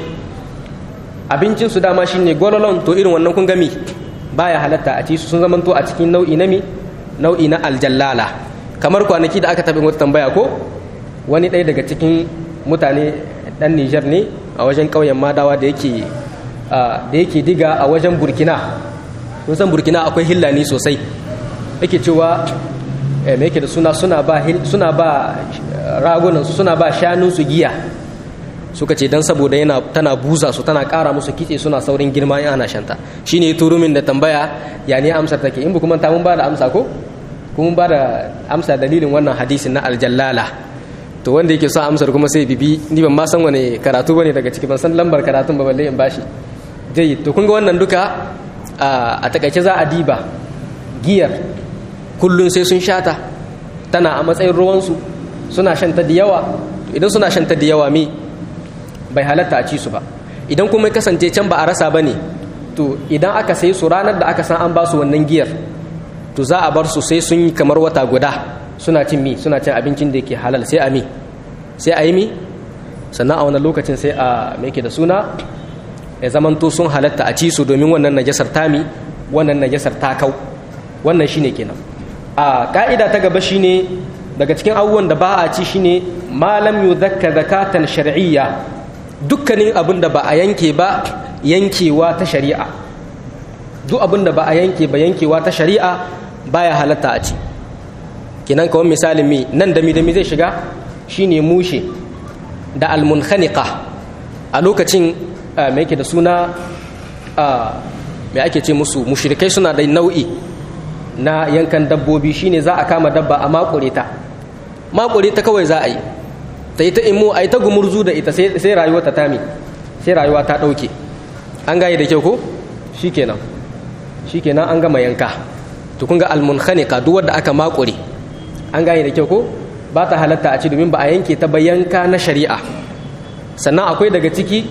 abincin su dama shine gwalolon to irin wannan kun gami baya halatta a ci su sun zamanto a cikin nau'i na mi nau'i na aljallala kamar kwanaki da aka taɓa wata tambaya ko wani ɗaya daga cikin mutane ɗan Nijar ne a wajen ƙauyen Madawa da yake da yake diga a wajen Burkina kun san Burkina akwai hillani sosai yake cewa me yake da suna suna ba suna ba ragunan su suna ba shanun su giya suka ce dan saboda yana tana buza su tana ƙara musu kitse suna saurin girma in ana shanta shine turumin da tambaya ya ne amsar take in ba kuma ta mun ba da amsa ko kuma ba da amsa dalilin wannan hadisin na aljallala to wanda yake so amsar kuma sai bibi ni ban ma san wani karatu bane daga ciki ban san lambar karatun ba balle in bashi dai to kun ga wannan duka a takaice za a diba giyar kullun sai sun shata tana a matsayin ruwansu suna shanta da yawa idan suna shanta da yawa me bai halatta a ci su ba idan kuma kasance can ba a rasa ba ne to idan aka sai su ranar da aka san an ba su wannan giyar to za a bar su sai sun yi kamar wata guda suna cin mi suna cin abincin da yake halal sai a mi sai a yi mi sannan a wannan lokacin sai a me da suna ya zamanto sun halatta a ci su domin wannan najasar tami wannan najasar takau wannan shine kenan a ka'ida ta gaba shine daga cikin abubuwan da ba a ci shine malam yuzakka zakatan shar'iyya dukkanin abin da ba a yanke ba yankewa ta shari'a duk abin da ba a yanke ba yankewa ta shari'a baya halatta a ci kinan kawai misalin mi nan da mi da mi zai shiga shine mushe da almunkhaniqa a lokacin mai yake da suna mai ake ce musu mushrikai suna da nau'i na yankan dabbobi shine za a kama dabba a makure ta makure ta kawai za a yi ta yi ta imo a yi ta gumurzu da ita sai rayuwa ta tami sai rayuwa ta ɗauke an gaye da kyau ko shi kenan shi kenan an gama yanka to kun ga almunhanika duk wadda aka makure an gaye da kyau ko ba ta halatta a ci domin ba a yanke ta ba yanka na shari'a sannan akwai daga ciki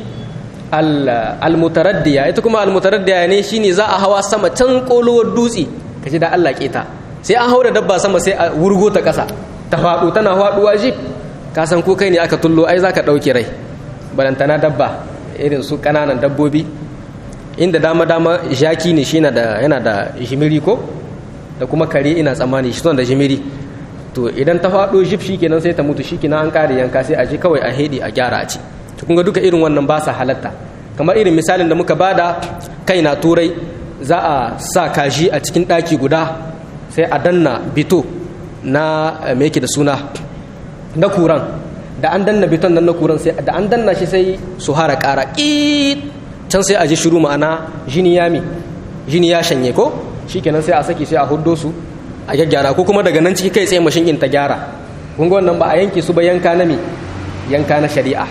almutaraddiya ita kuma almutaraddiya ne shine za a hawa sama can kolowar dutse ka ji da Allah keta sai an haura dabba sama sai a wurgo ta ƙasa ta faɗo tana faɗuwa jif ka san ko kai ne aka tullo ai zaka ɗauke rai balantana dabba irin su ƙananan dabbobi inda dama dama jaki ne shi yana da jimiri ko da kuma kare ina tsammani shi da jimiri to idan ta faɗo jif shikenan sai ta mutu shikenan an ƙare yanka sai a ji kawai a hedi a gyara a ci to kun ga duka irin wannan ba sa halatta kamar irin misalin da muka bada kai na turai za a sa kaji a cikin ɗaki guda sai a danna bito na me yake da suna na kuran da an danna biton nan na kuran sai da an danna shi sai su hara ƙara ƙiit can sai a ji shiru ma'ana jini ya mi jini ya shanye ko shikenan sai a saki sai a huddo su a gyaggyara ko kuma daga nan ciki kai tsaye mashin in ta gyara kun ga wannan ba a yanke su ba yanka na mi yanka na shari'a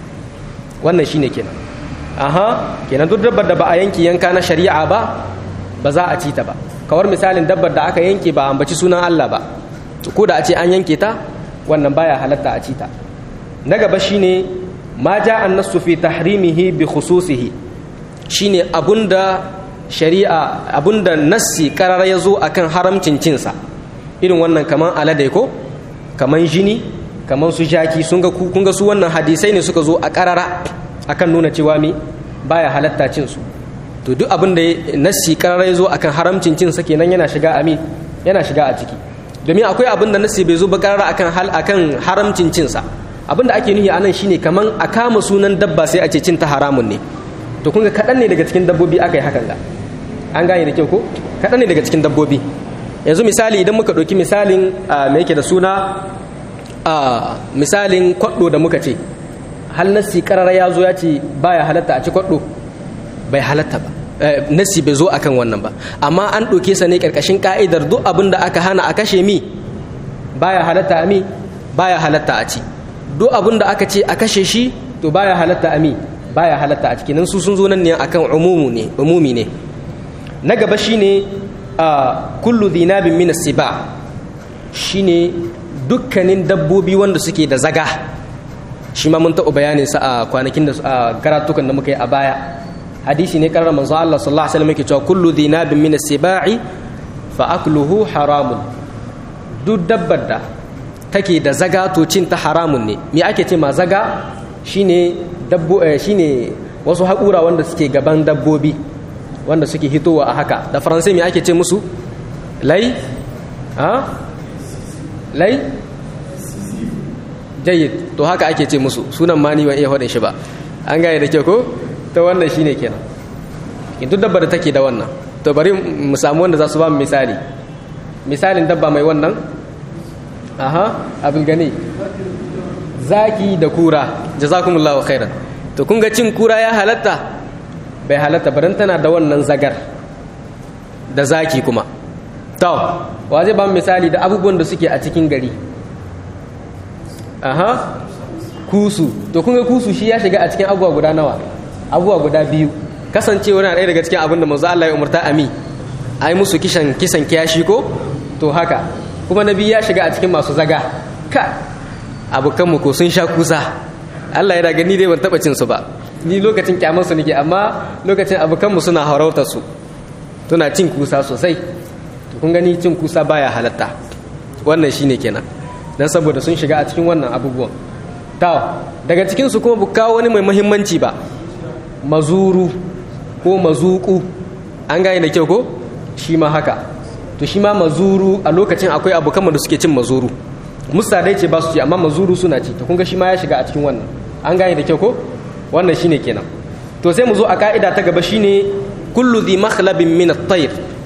wannan shine kenan aha kenan duk dabbar da ba a yanke yanka na shari'a ba ba za a ci ta ba kawar misalin dabbar da aka yanke ba ambaci sunan Allah ba ko da a ce an yanke ta wannan baya halatta a ci ta na gaba shine ma ja an nasu fi tahrimihi bi khususihi shine abunda shari'a abunda nassi karara ya zo akan haramcin cinsa irin wannan kaman alade ko kaman jini kaman su jaki sun ga kun ga su wannan hadisai ne suka zo a karara akan nuna cewa me baya halatta cin su to duk abin da nassi karara ya zo akan haramcin cin sa kenan yana shiga ami yana shiga a ciki domin akwai abin da nassi bai zo ba karara akan hal akan haramcin cin sa abin da ake nufi anan shine kaman a kama sunan dabba sai a ce cin ta haramun ne to kun ga kadan ne daga cikin dabbobi aka yi hakan ga an gane da kyau ko kadan ne daga cikin dabbobi yanzu misali idan muka ɗauki misalin me yake da suna misalin kwaɗo da muka ce hal nassi karara ya zo ya ce baya halatta a ci kwaɗo bai halatta ba nassi bai zo akan wannan ba amma an ɗauke sa ne ƙarƙashin ka'idar duk abin da aka hana a kashe mi baya halatta a mi baya halatta a ci duk abin da aka ce a kashe shi to baya halatta ami baya halatta a cikin su sun zo nan ne akan umumu ne umumi ne na gaba shine kullu dhinabin min as-siba shine dukkanin dabbobi wanda suke da zaga shi ma mun taɓa bayanin sa a kwanakin da karatukan da muka yi a baya hadisi ne karar manzo Allah sallallahu alaihi wasallam yake cewa kullu dhinabin min as-sibai fa akluhu haramun duk dabbar da take da zaga to cin ta haramun ne me ake ce ma zaga shine dabbo shine wasu haƙura wanda suke gaban dabbobi wanda suke hitowa a haka da faransai me ake ce musu lai ha lai jayyid to haka ake ce musu sunan ma ni ban iya faɗin shi ba an gane da ke ko ta wannan shine kenan duk dabba da take da wannan to bari mu samu wanda za su ba mu misali misalin dabba mai wannan aha abin gani zaki da kura jazakumullahu khairan to kun ga cin kura ya halatta bai halatta baran tana da wannan zagar da zaki kuma to wa zai ba mu misali da abubuwan da suke a cikin gari aha kusu to kun ga kusu shi ya shiga a cikin abubuwa guda nawa abubuwa guda biyu kasancewa na ɗaya daga cikin abin da manzo Allah ya umarta ami ai musu kishan kisan kiyashi ko to haka kuma nabi ya shiga a cikin masu zaga ka abokan mu ko sun sha kusa Allah ya daga ni dai ban taba cin su ba ni lokacin kyamar su nake amma lokacin abokan mu suna harautar su tuna cin kusa sosai to kun gani cin kusa baya halatta wannan shine kenan dan saboda sun shiga a cikin wannan abubuwan ta daga cikin su kuma kawo wani mai muhimmanci ba mazuru ko mazuku an gane da kyau ko shi ma haka to shi ma mazuru a lokacin akwai abokan da suke cin mazuru musa dai ce ba su ci amma mazuru suna ci to kun ga shi ma ya shiga a cikin wannan an gane da kyau ko wannan shine kenan to sai mu zo a ka'ida ta gaba shine kullu dhi makhlabin min at-tayr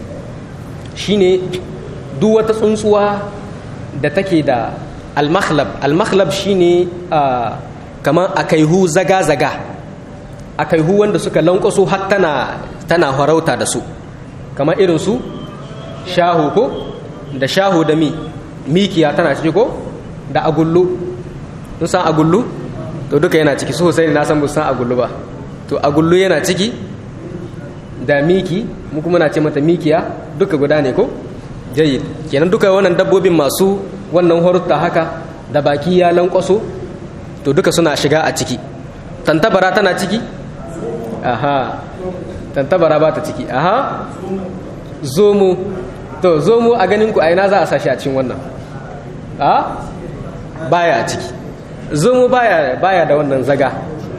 shine duk wata tsuntsuwa da take da al-makhlab al-makhlab shine kamar akaihu zaga zaga akaihu wanda suka lankwaso har tana tana farauta da su kamar irin su shahu ko da shahu da mi mikiya tana ciki ko da agullu sun san agullu to duka yana ciki sosai na san san agullu ba to agullu yana ciki da miki mu kuma na ce mata mikiya duka guda ne ko jayyid kenan duka wannan dabbobin masu wannan horutta haka da baki ya lankwaso to duka suna shiga a ciki tantabara tana ciki aha tantabara ba ta ciki aha zomo to zomo a ganin ku a ina za a sashi a cikin wannan a baya ciki zomo baya baya da wannan zaga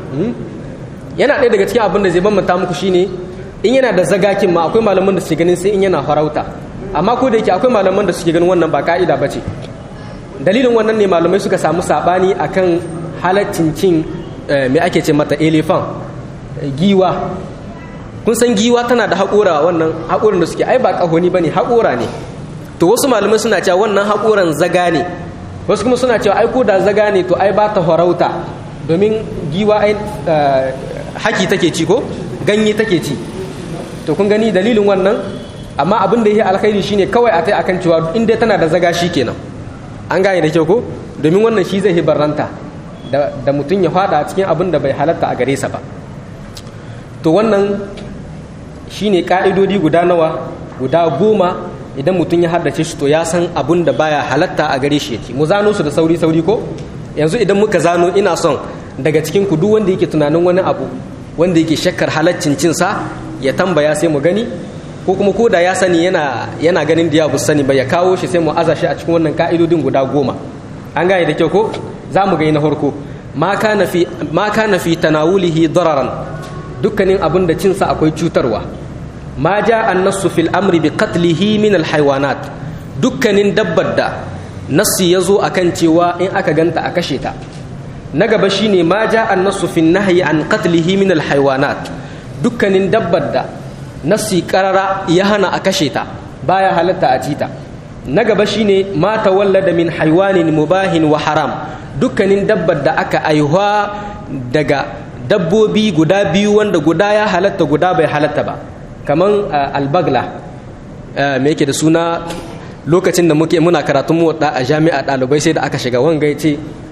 yana ɗaya daga cikin abin da zai bambanta muku shine in yana da zagakin ma akwai malaman da suke ganin sai in yana farauta amma ko da yake akwai malaman da suke ganin wannan ba ka'ida ba ce dalilin wannan ne malamai suka samu sabani akan halaccin cin me ake ce mata elephant giwa kun san giwa tana da haƙora wannan haƙoran da suke ai ba ƙahoni ba ne haƙora ne to wasu malamai suna cewa wannan haƙoran zaga ne wasu kuma suna cewa ai ko da zaga ne to ai ba ta farauta domin giwa ai haki take ci ko ganye take ci to kun gani dalilin wannan amma abin da ya alkhairi shine kawai a tai akan cewa in dai tana da zaga shi kenan an gane da kyau ko domin wannan shi zai hibarranta da mutum ya fada cikin abin da bai halatta a gare sa ba to wannan shine ka'idodi guda nawa guda goma idan mutum ya haddace shi to ya san abun da baya halatta a gare shi yake mu zano su da sauri sauri ko yanzu idan muka zano ina son daga cikin ku duk wanda yake tunanin wani abu wanda yake shakkar halaccin cin sa ya tambaya sai mu gani ko kuma ko da ya sani yana yana ganin da ya bu sani ba ya kawo shi sai mu aza shi a cikin wannan ka'idodin guda goma an gane da kyau ko za mu ga na farko ma kana fi ma kana fi tanawulihi dararan dukkanin abin da cinsa akwai cutarwa ma ja annasu fil amri bi qatlihi min al haywanat dukkanin dabbar da nassi yazo akan cewa in aka ganta a kashe ta na gaba shine ma ja annasu fil nahyi an qatlihi min al haywanat dukkanin dabbar da nassi qarara ya hana a kashe ta baya halatta a cita na gaba shine ma tawallada min haywanin mubahin wa haram dukkanin dabbar da aka aihuwa daga dabbobi guda biyu wanda guda ya halatta guda bai halatta ba kaman albagla me yake da suna lokacin da muke muna karatun muwadda a jami'a ɗalibai sai da aka shiga wanga ya ce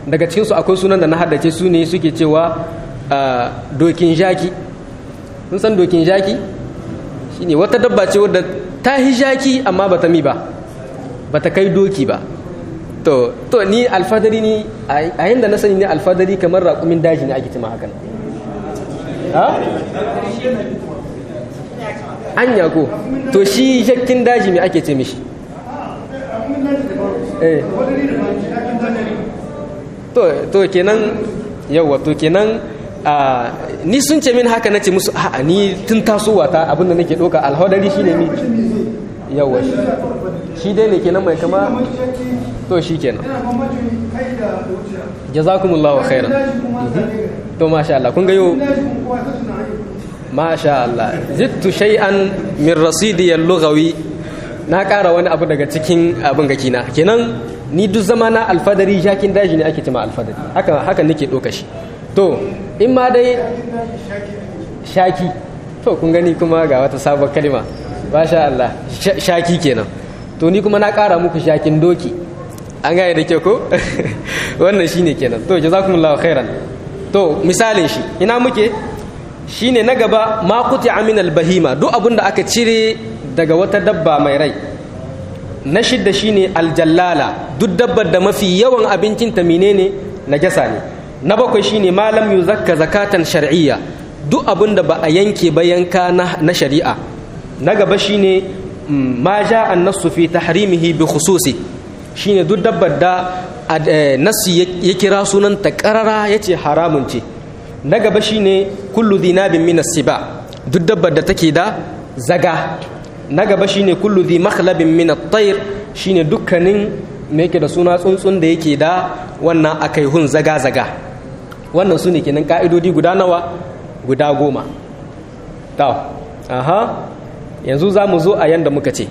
daga cikinsu akwai sunan da na haddace su ne suke cewa dokin jaki sun san dokin jaki shine wata dabba ce wadda ta hi jaki amma ba ta mi ba ba ta kai doki ba to to ni alfadari ni a yanda na sani ne alfadari kamar raƙumin daji ne ake cima hakan ha anya ko to shi jakkin daji me ake ce mishi eh to to kenan yawa to kenan ni sun ce min haka nace musu a'a ni tun tasowa ta abinda nake doka alhadari shine ni yawa shi dai ne kenan mai kama to shi kenan jazakumullahu khairan to masha Allah kun ga yau masha Allah zittu shay'an min rasidi al-lughawi na ƙara wani abu daga cikin abin gaki na kenan ni duk zama na alfadari jakin daji ne ake cima alfadari haka haka nake doka shi to in ma dai shaki to kun gani kuma ga wata sabon kalma masha Allah shaki kenan to ni kuma na ƙara muku shakin doki an gane da ke ko wannan shine kenan to jazakumullahu khairan to misalin shi ina muke shine na gaba ma kuti aminal bahima duk abin da aka cire daga wata dabba mai rai na shidda shine aljallala duk dabbar da mafi yawan abincinta menene najasa ne na bakwai shine malam yuzakka zakatan shar'iyya duk abin da ba a yanke ba yanka na shari'a na gaba shine ma ja an-nassu fi tahrimihi bi khususi shine duk dabbar da nassi ya kira sunanta karara yace haramun ce na gaba shine kullu dhinabin min as-siba duk dabbar da take da zaga na gaba shine kullu dhi makhlabin min at-tayr shine dukkanin me yake da suna tsuntsun da yake da wannan akaihun zaga zaga wannan sune kenan ka'idodi guda nawa guda goma to aha yanzu za mu zo a yanda muka ce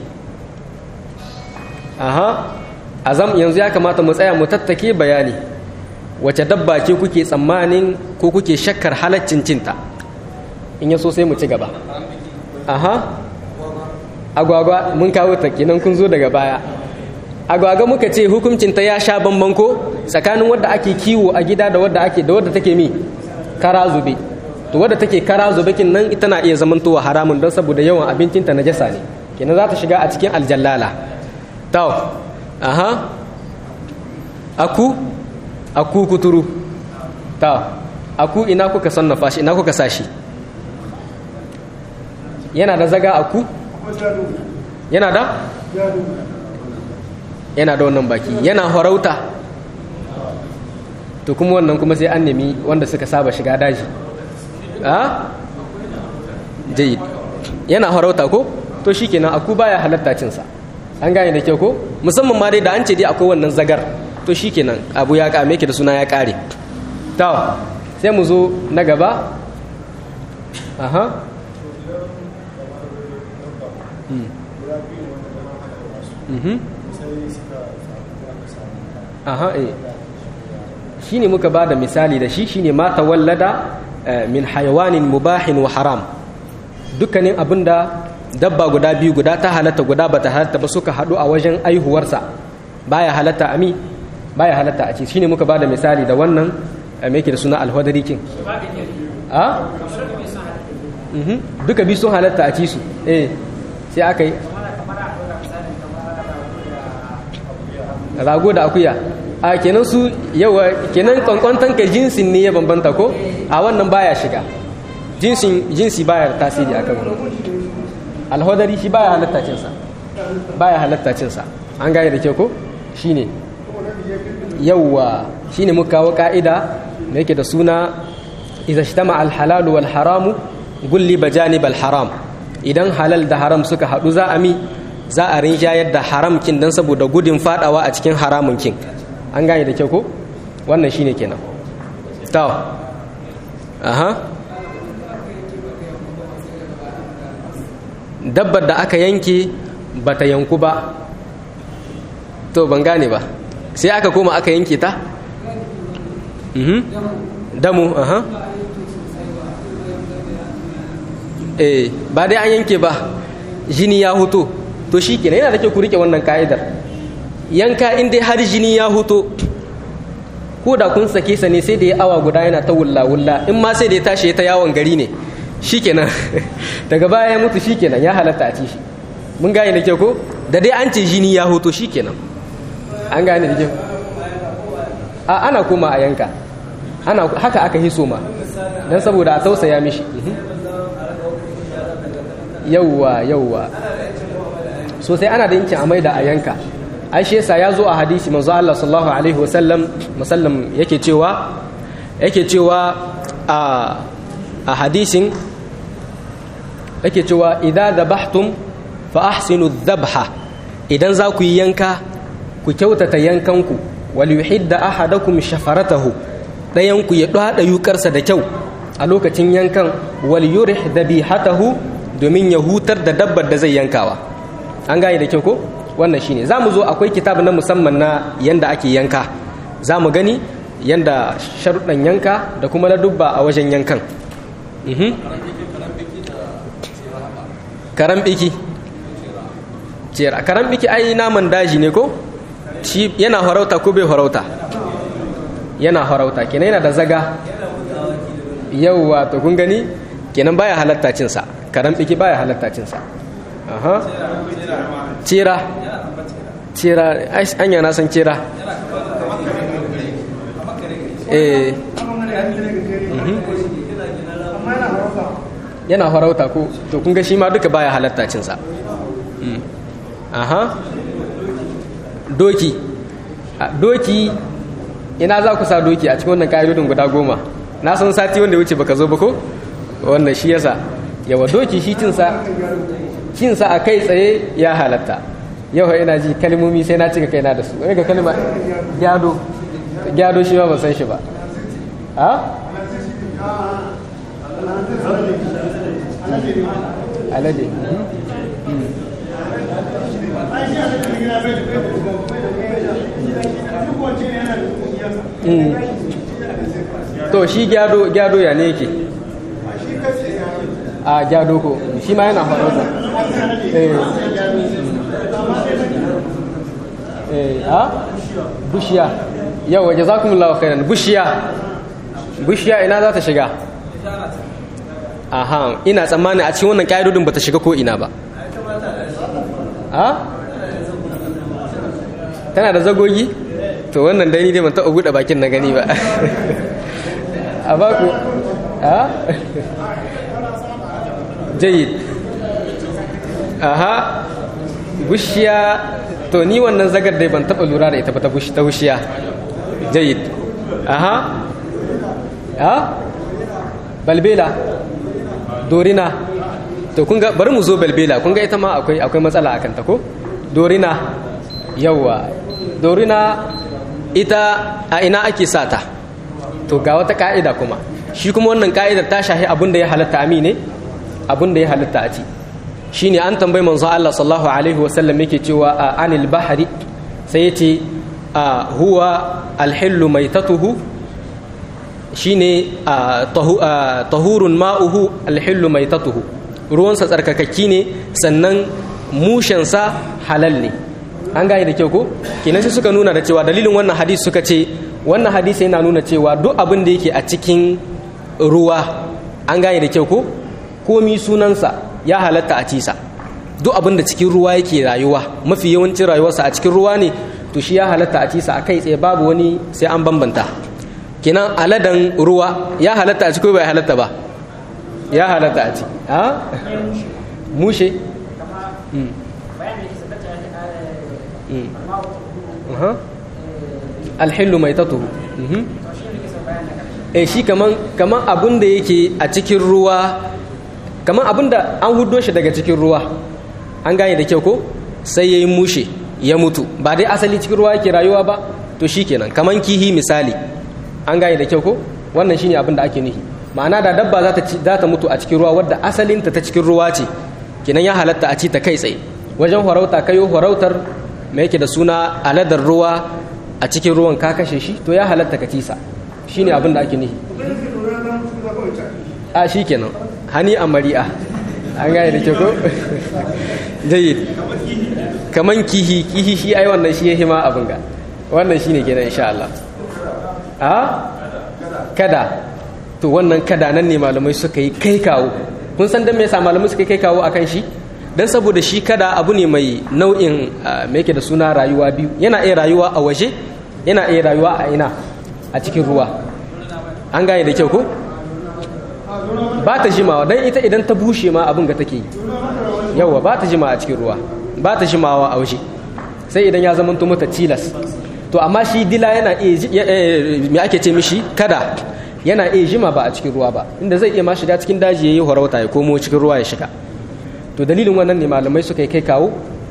aha azam yanzu ya kamata mu tsaya mu tattake bayani wace dabba ce kuke tsammanin ko kuke shakkar halaccin cinta in ya so sai mu ci gaba aha agwagwa mun kawo ta kenan kun zo daga baya agwagwa muka ce hukuncinta ya sha bamban ko tsakanin wadda ake kiwo a gida da wadda ake da wadda take mi kara zube to wadda take kara zube kin nan ita na iya zamantowa haramun don saboda yawan abincinta najasa ne kenan za ta shiga a cikin aljallala taw aha aku aku kuturu ta aku ina kuka sannafa shi ina kuka sashi yana da zaga aku yana da yana da wannan baki yana farauta to kuma wannan kuma sai an nemi wanda suka saba shiga daji a jayid yana farauta ko to shikenan aku baya halatta cinsa an gane da kyau ko musamman ma dai da an ce dai akwai wannan zagar to shikenan abu ya kame ki da suna ya kare to sai mu zo na gaba aha aha eh shine muka ba da misali da shi shine ma tawallada min hayawanin mubahin wa haram dukkanin abinda dabba guda biyu guda ta halatta guda bata halatta ba suka haɗu a wajen aihuwarsa baya halatta ami baya halatta a ci shine muka bada misali da wannan me yake da suna alhwadari kin a duka biyu sun halatta a ci su eh sai aka yi rago da akuya a kenan su yawa kenan kwankwantan ka jinsin ne ya bambanta ko a wannan baya shiga jinsin jinsi baya tasiri akan wannan alhodari shi baya halatta cinsa baya halatta cinsa an gane da ke ko shine yawwa shine muka kawo ka'ida da yake da suna idza ishtama al halal wal haramu gulli bajanib al haram idan halal da haram suka hadu za a mi za a rinjayar da haram kin dan saboda gudun fadawa a cikin haramun kin an gane da ke ko wannan shine kenan to aha dabbar da aka yanke ba ta yanku ba to ban gane ba sai aka koma aka yanke ta damu aha eh ba dai an yanke ba jini ya huto to shi kenan yana da kyau ku rike wannan ka'idar yanka in dai har jini ya huto ko da kun sake sa ne sai da ya awa guda yana ta wulla wulla in ma sai da ya tashi ta yawon gari ne shikenan daga baya ya mutu shikenan ya halatta a ci shi mun gane da kyau ko da dai an ce jini ya hoto shikenan an gane da kyau a ana koma a yanka ana haka aka hiso ma dan saboda a tausaya mishi yauwa yauwa so sai ana da yankin amai da a yanka aishe sa ya zo a hadisi manzo Allah sallallahu alaihi wasallam musallam yake cewa yake cewa a a hadisin yake cewa idza dhabhtum fa ahsinu dhabha idan za ku yi yanka ku kyautata yankanku wal yuhidda ahadakum shafaratahu dayan ku ya dada yukarsa da kyau a lokacin yankan wal yurih dhabihatahu domin ya hutar da dabbar da zai yankawa an gane da kyau ko wannan shine za mu zo akwai kitab na musamman na yanda ake yanka za mu gani yanda sharuɗan yanka da kuma na dubba a wajen yankan karan biki cera karan biki ai naman daji ne ko shi yana harauta ko bai harauta yana harauta kenan yana da zaga yauwa to kun gani kenan baya halatta cinsa karan biki baya halatta cinsa aha cera cera anya na san cera eh yana farauta ko to kun ga shi ma duka baya halatta cinsa aha doki doki ina za ku sa doki a cikin wannan ƙa'idodin guda goma na san sati wanda wuce baka zo ba ko wannan shi yasa yawa doki shi cinsa cinsa a kai tsaye ya halatta yau ina ji kalmomi sai na cika kaina da su wani ga kalma gyado gyado shi ba ban san shi ba a alade to shi gyado gyado ya ne yake a gyado ko shi ma yana farauta a bushiya yau waje za kuma lawa kainan bushiya bushiya ina za ta shiga aha ina tsammani a cikin wannan ƙa'idodin ba ta shiga ko ina ba a tana da zagogi to wannan dai ni dai ban taɓa buɗe bakin na gani ba a baku a jayid aha bushiya to ni wannan zagar dai ban taɓa lura da ita ba ta bushiya jayid aha a balbela dorina to kun ga bari mu zo balbela kun ga ita ma akwai akwai matsala akan ta ko dorina yawa dorina ita a ina ake sata to ga wata ka'ida kuma shi kuma wannan ka'idar ta shahi abin da ya halatta ami ne abin da ya halatta a ci shine an tambayi manzo Allah sallallahu alaihi wasallam yake cewa a anil bahari sai yace huwa alhillu maitatuhu shine tahurun ma'uhu alhillu maitatuhu ruwansa tsarkakakki ne sannan mushensa halal ne an gane da kyau ko kenan sai suka nuna da cewa dalilin wannan hadisi suka ce wannan hadisi yana nuna cewa duk abin da yake a cikin ruwa an gane da kyau ko komi sunansa ya halatta a cisa duk abin da cikin ruwa yake rayuwa mafi yawancin rayuwarsa a cikin ruwa ne to shi ya halatta a cisa a kai tsaye babu wani sai an bambanta kenan aladan ruwa ya halatta a ci ko bai halatta ba ya halatta a ci a mushe alhillu mai tatuhu eh shi kaman kaman abin da yake a cikin ruwa kaman abin da an hudo shi daga cikin ruwa an gane da kyau ko sai ya yi mushe ya mutu ba dai asali cikin ruwa yake rayuwa ba to shi kenan kaman kihi misali an gane da kyau ko wannan shine abin da ake nufi ma'ana da dabba za ta za ta mutu a cikin ruwa wadda asalinta ta cikin ruwa ce kenan ya halatta a ci ta kai tsaye wajen farauta kayo farautar mai yake da suna aladar ruwa a cikin ruwan ka kashe shi to ya halatta ka tisa shine abin da ake nufi a shi kenan hani a mari'a an gane da kyau ko jayyid kaman kihi kihi shi ai wannan shi ya hima abin ga wannan shine kenan insha Allah a kada to wannan kada nan ne malamai suka yi kai kawo kun san dan me yasa malamai suka yi kai kawo akan shi dan saboda shi kada abu ne mai nau'in me yake da suna rayuwa biyu yana iya rayuwa a waje yana iya rayuwa a ina a cikin ruwa an gane da kyau ko ba ta jimawa dan ita idan ta bushe ma abin ga take yawa ba ta jima a cikin ruwa ba ta jimawa a waje sai idan ya zama mata tilas to amma shi dila yana iya me ake ce mishi kada yana iya jima ba a cikin ruwa ba inda zai iya ma shiga cikin daji yayi horauta ya komo cikin ruwa ya shiga to dalilin wannan ne malamai suka yi kai kawo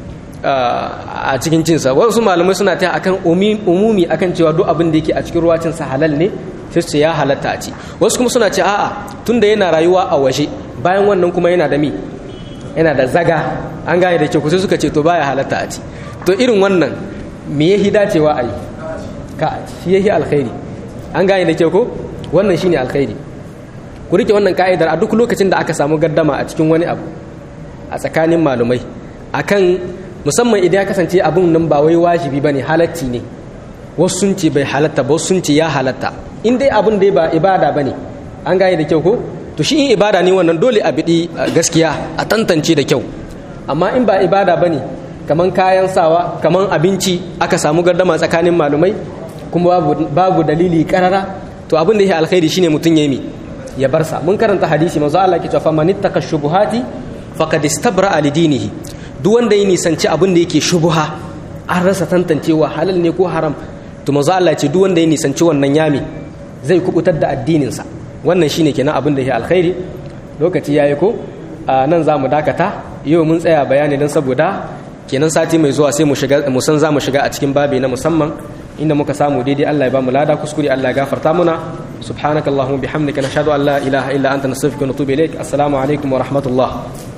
a cikin cinsa wasu malamai suna ta akan umumi akan cewa duk abin da yake a cikin ruwa cinsa halal ne sai su ya halatta a ci wasu kuma suna ce a'a tunda yana rayuwa a waje bayan wannan kuma yana da mi yana da zaga an gane da ke kusa suka ce to baya halatta a ci to irin wannan me yahi dacewa a yi ka shi yahi alkhairi an gane da ke ko wannan shine alkhairi ku rike wannan ka'idar a duk lokacin da aka samu gaddama a cikin wani abu a tsakanin malumai akan musamman idan ya kasance abun nan ba wai wajibi bane halatti ne wasu sun ce bai halatta ba wasu sun ce ya halatta in dai abun dai ba ibada bane an gane da kyau ko to shi in ibada ne wannan dole a biɗi gaskiya a tantance da kyau amma in ba ibada bane kaman kayan sawa kaman abinci aka samu gardama tsakanin malumai kuma babu, babu dalili karara to abin da ya alkhairi shine mutum ya mi ya bar sa mun karanta hadisi manzo Allah ke cewa man ittaka shubuhati faqad istabra li dinihi duk wanda ya nisanci abin da yake shubuha an rasa tantancewa halal ne ko haram to manzo Allah ce duk wanda ya nisanci wannan yami zai kubutar da addinin sa wannan shine kenan abin da ya alkhairi lokaci yayi ko nan za mu dakata yau mun tsaya bayani don saboda kenan sati mai zuwa sai mu shiga mu san za mu shiga a cikin babi na musamman inda muka samu daidai Allah ya ba mu lada kuskure Allah ya gafarta muna subhanakallahumma bihamdika nashhadu an la ilaha illa anta nastaghfiruka wa natubu ilaik assalamu alaikum wa rahmatullah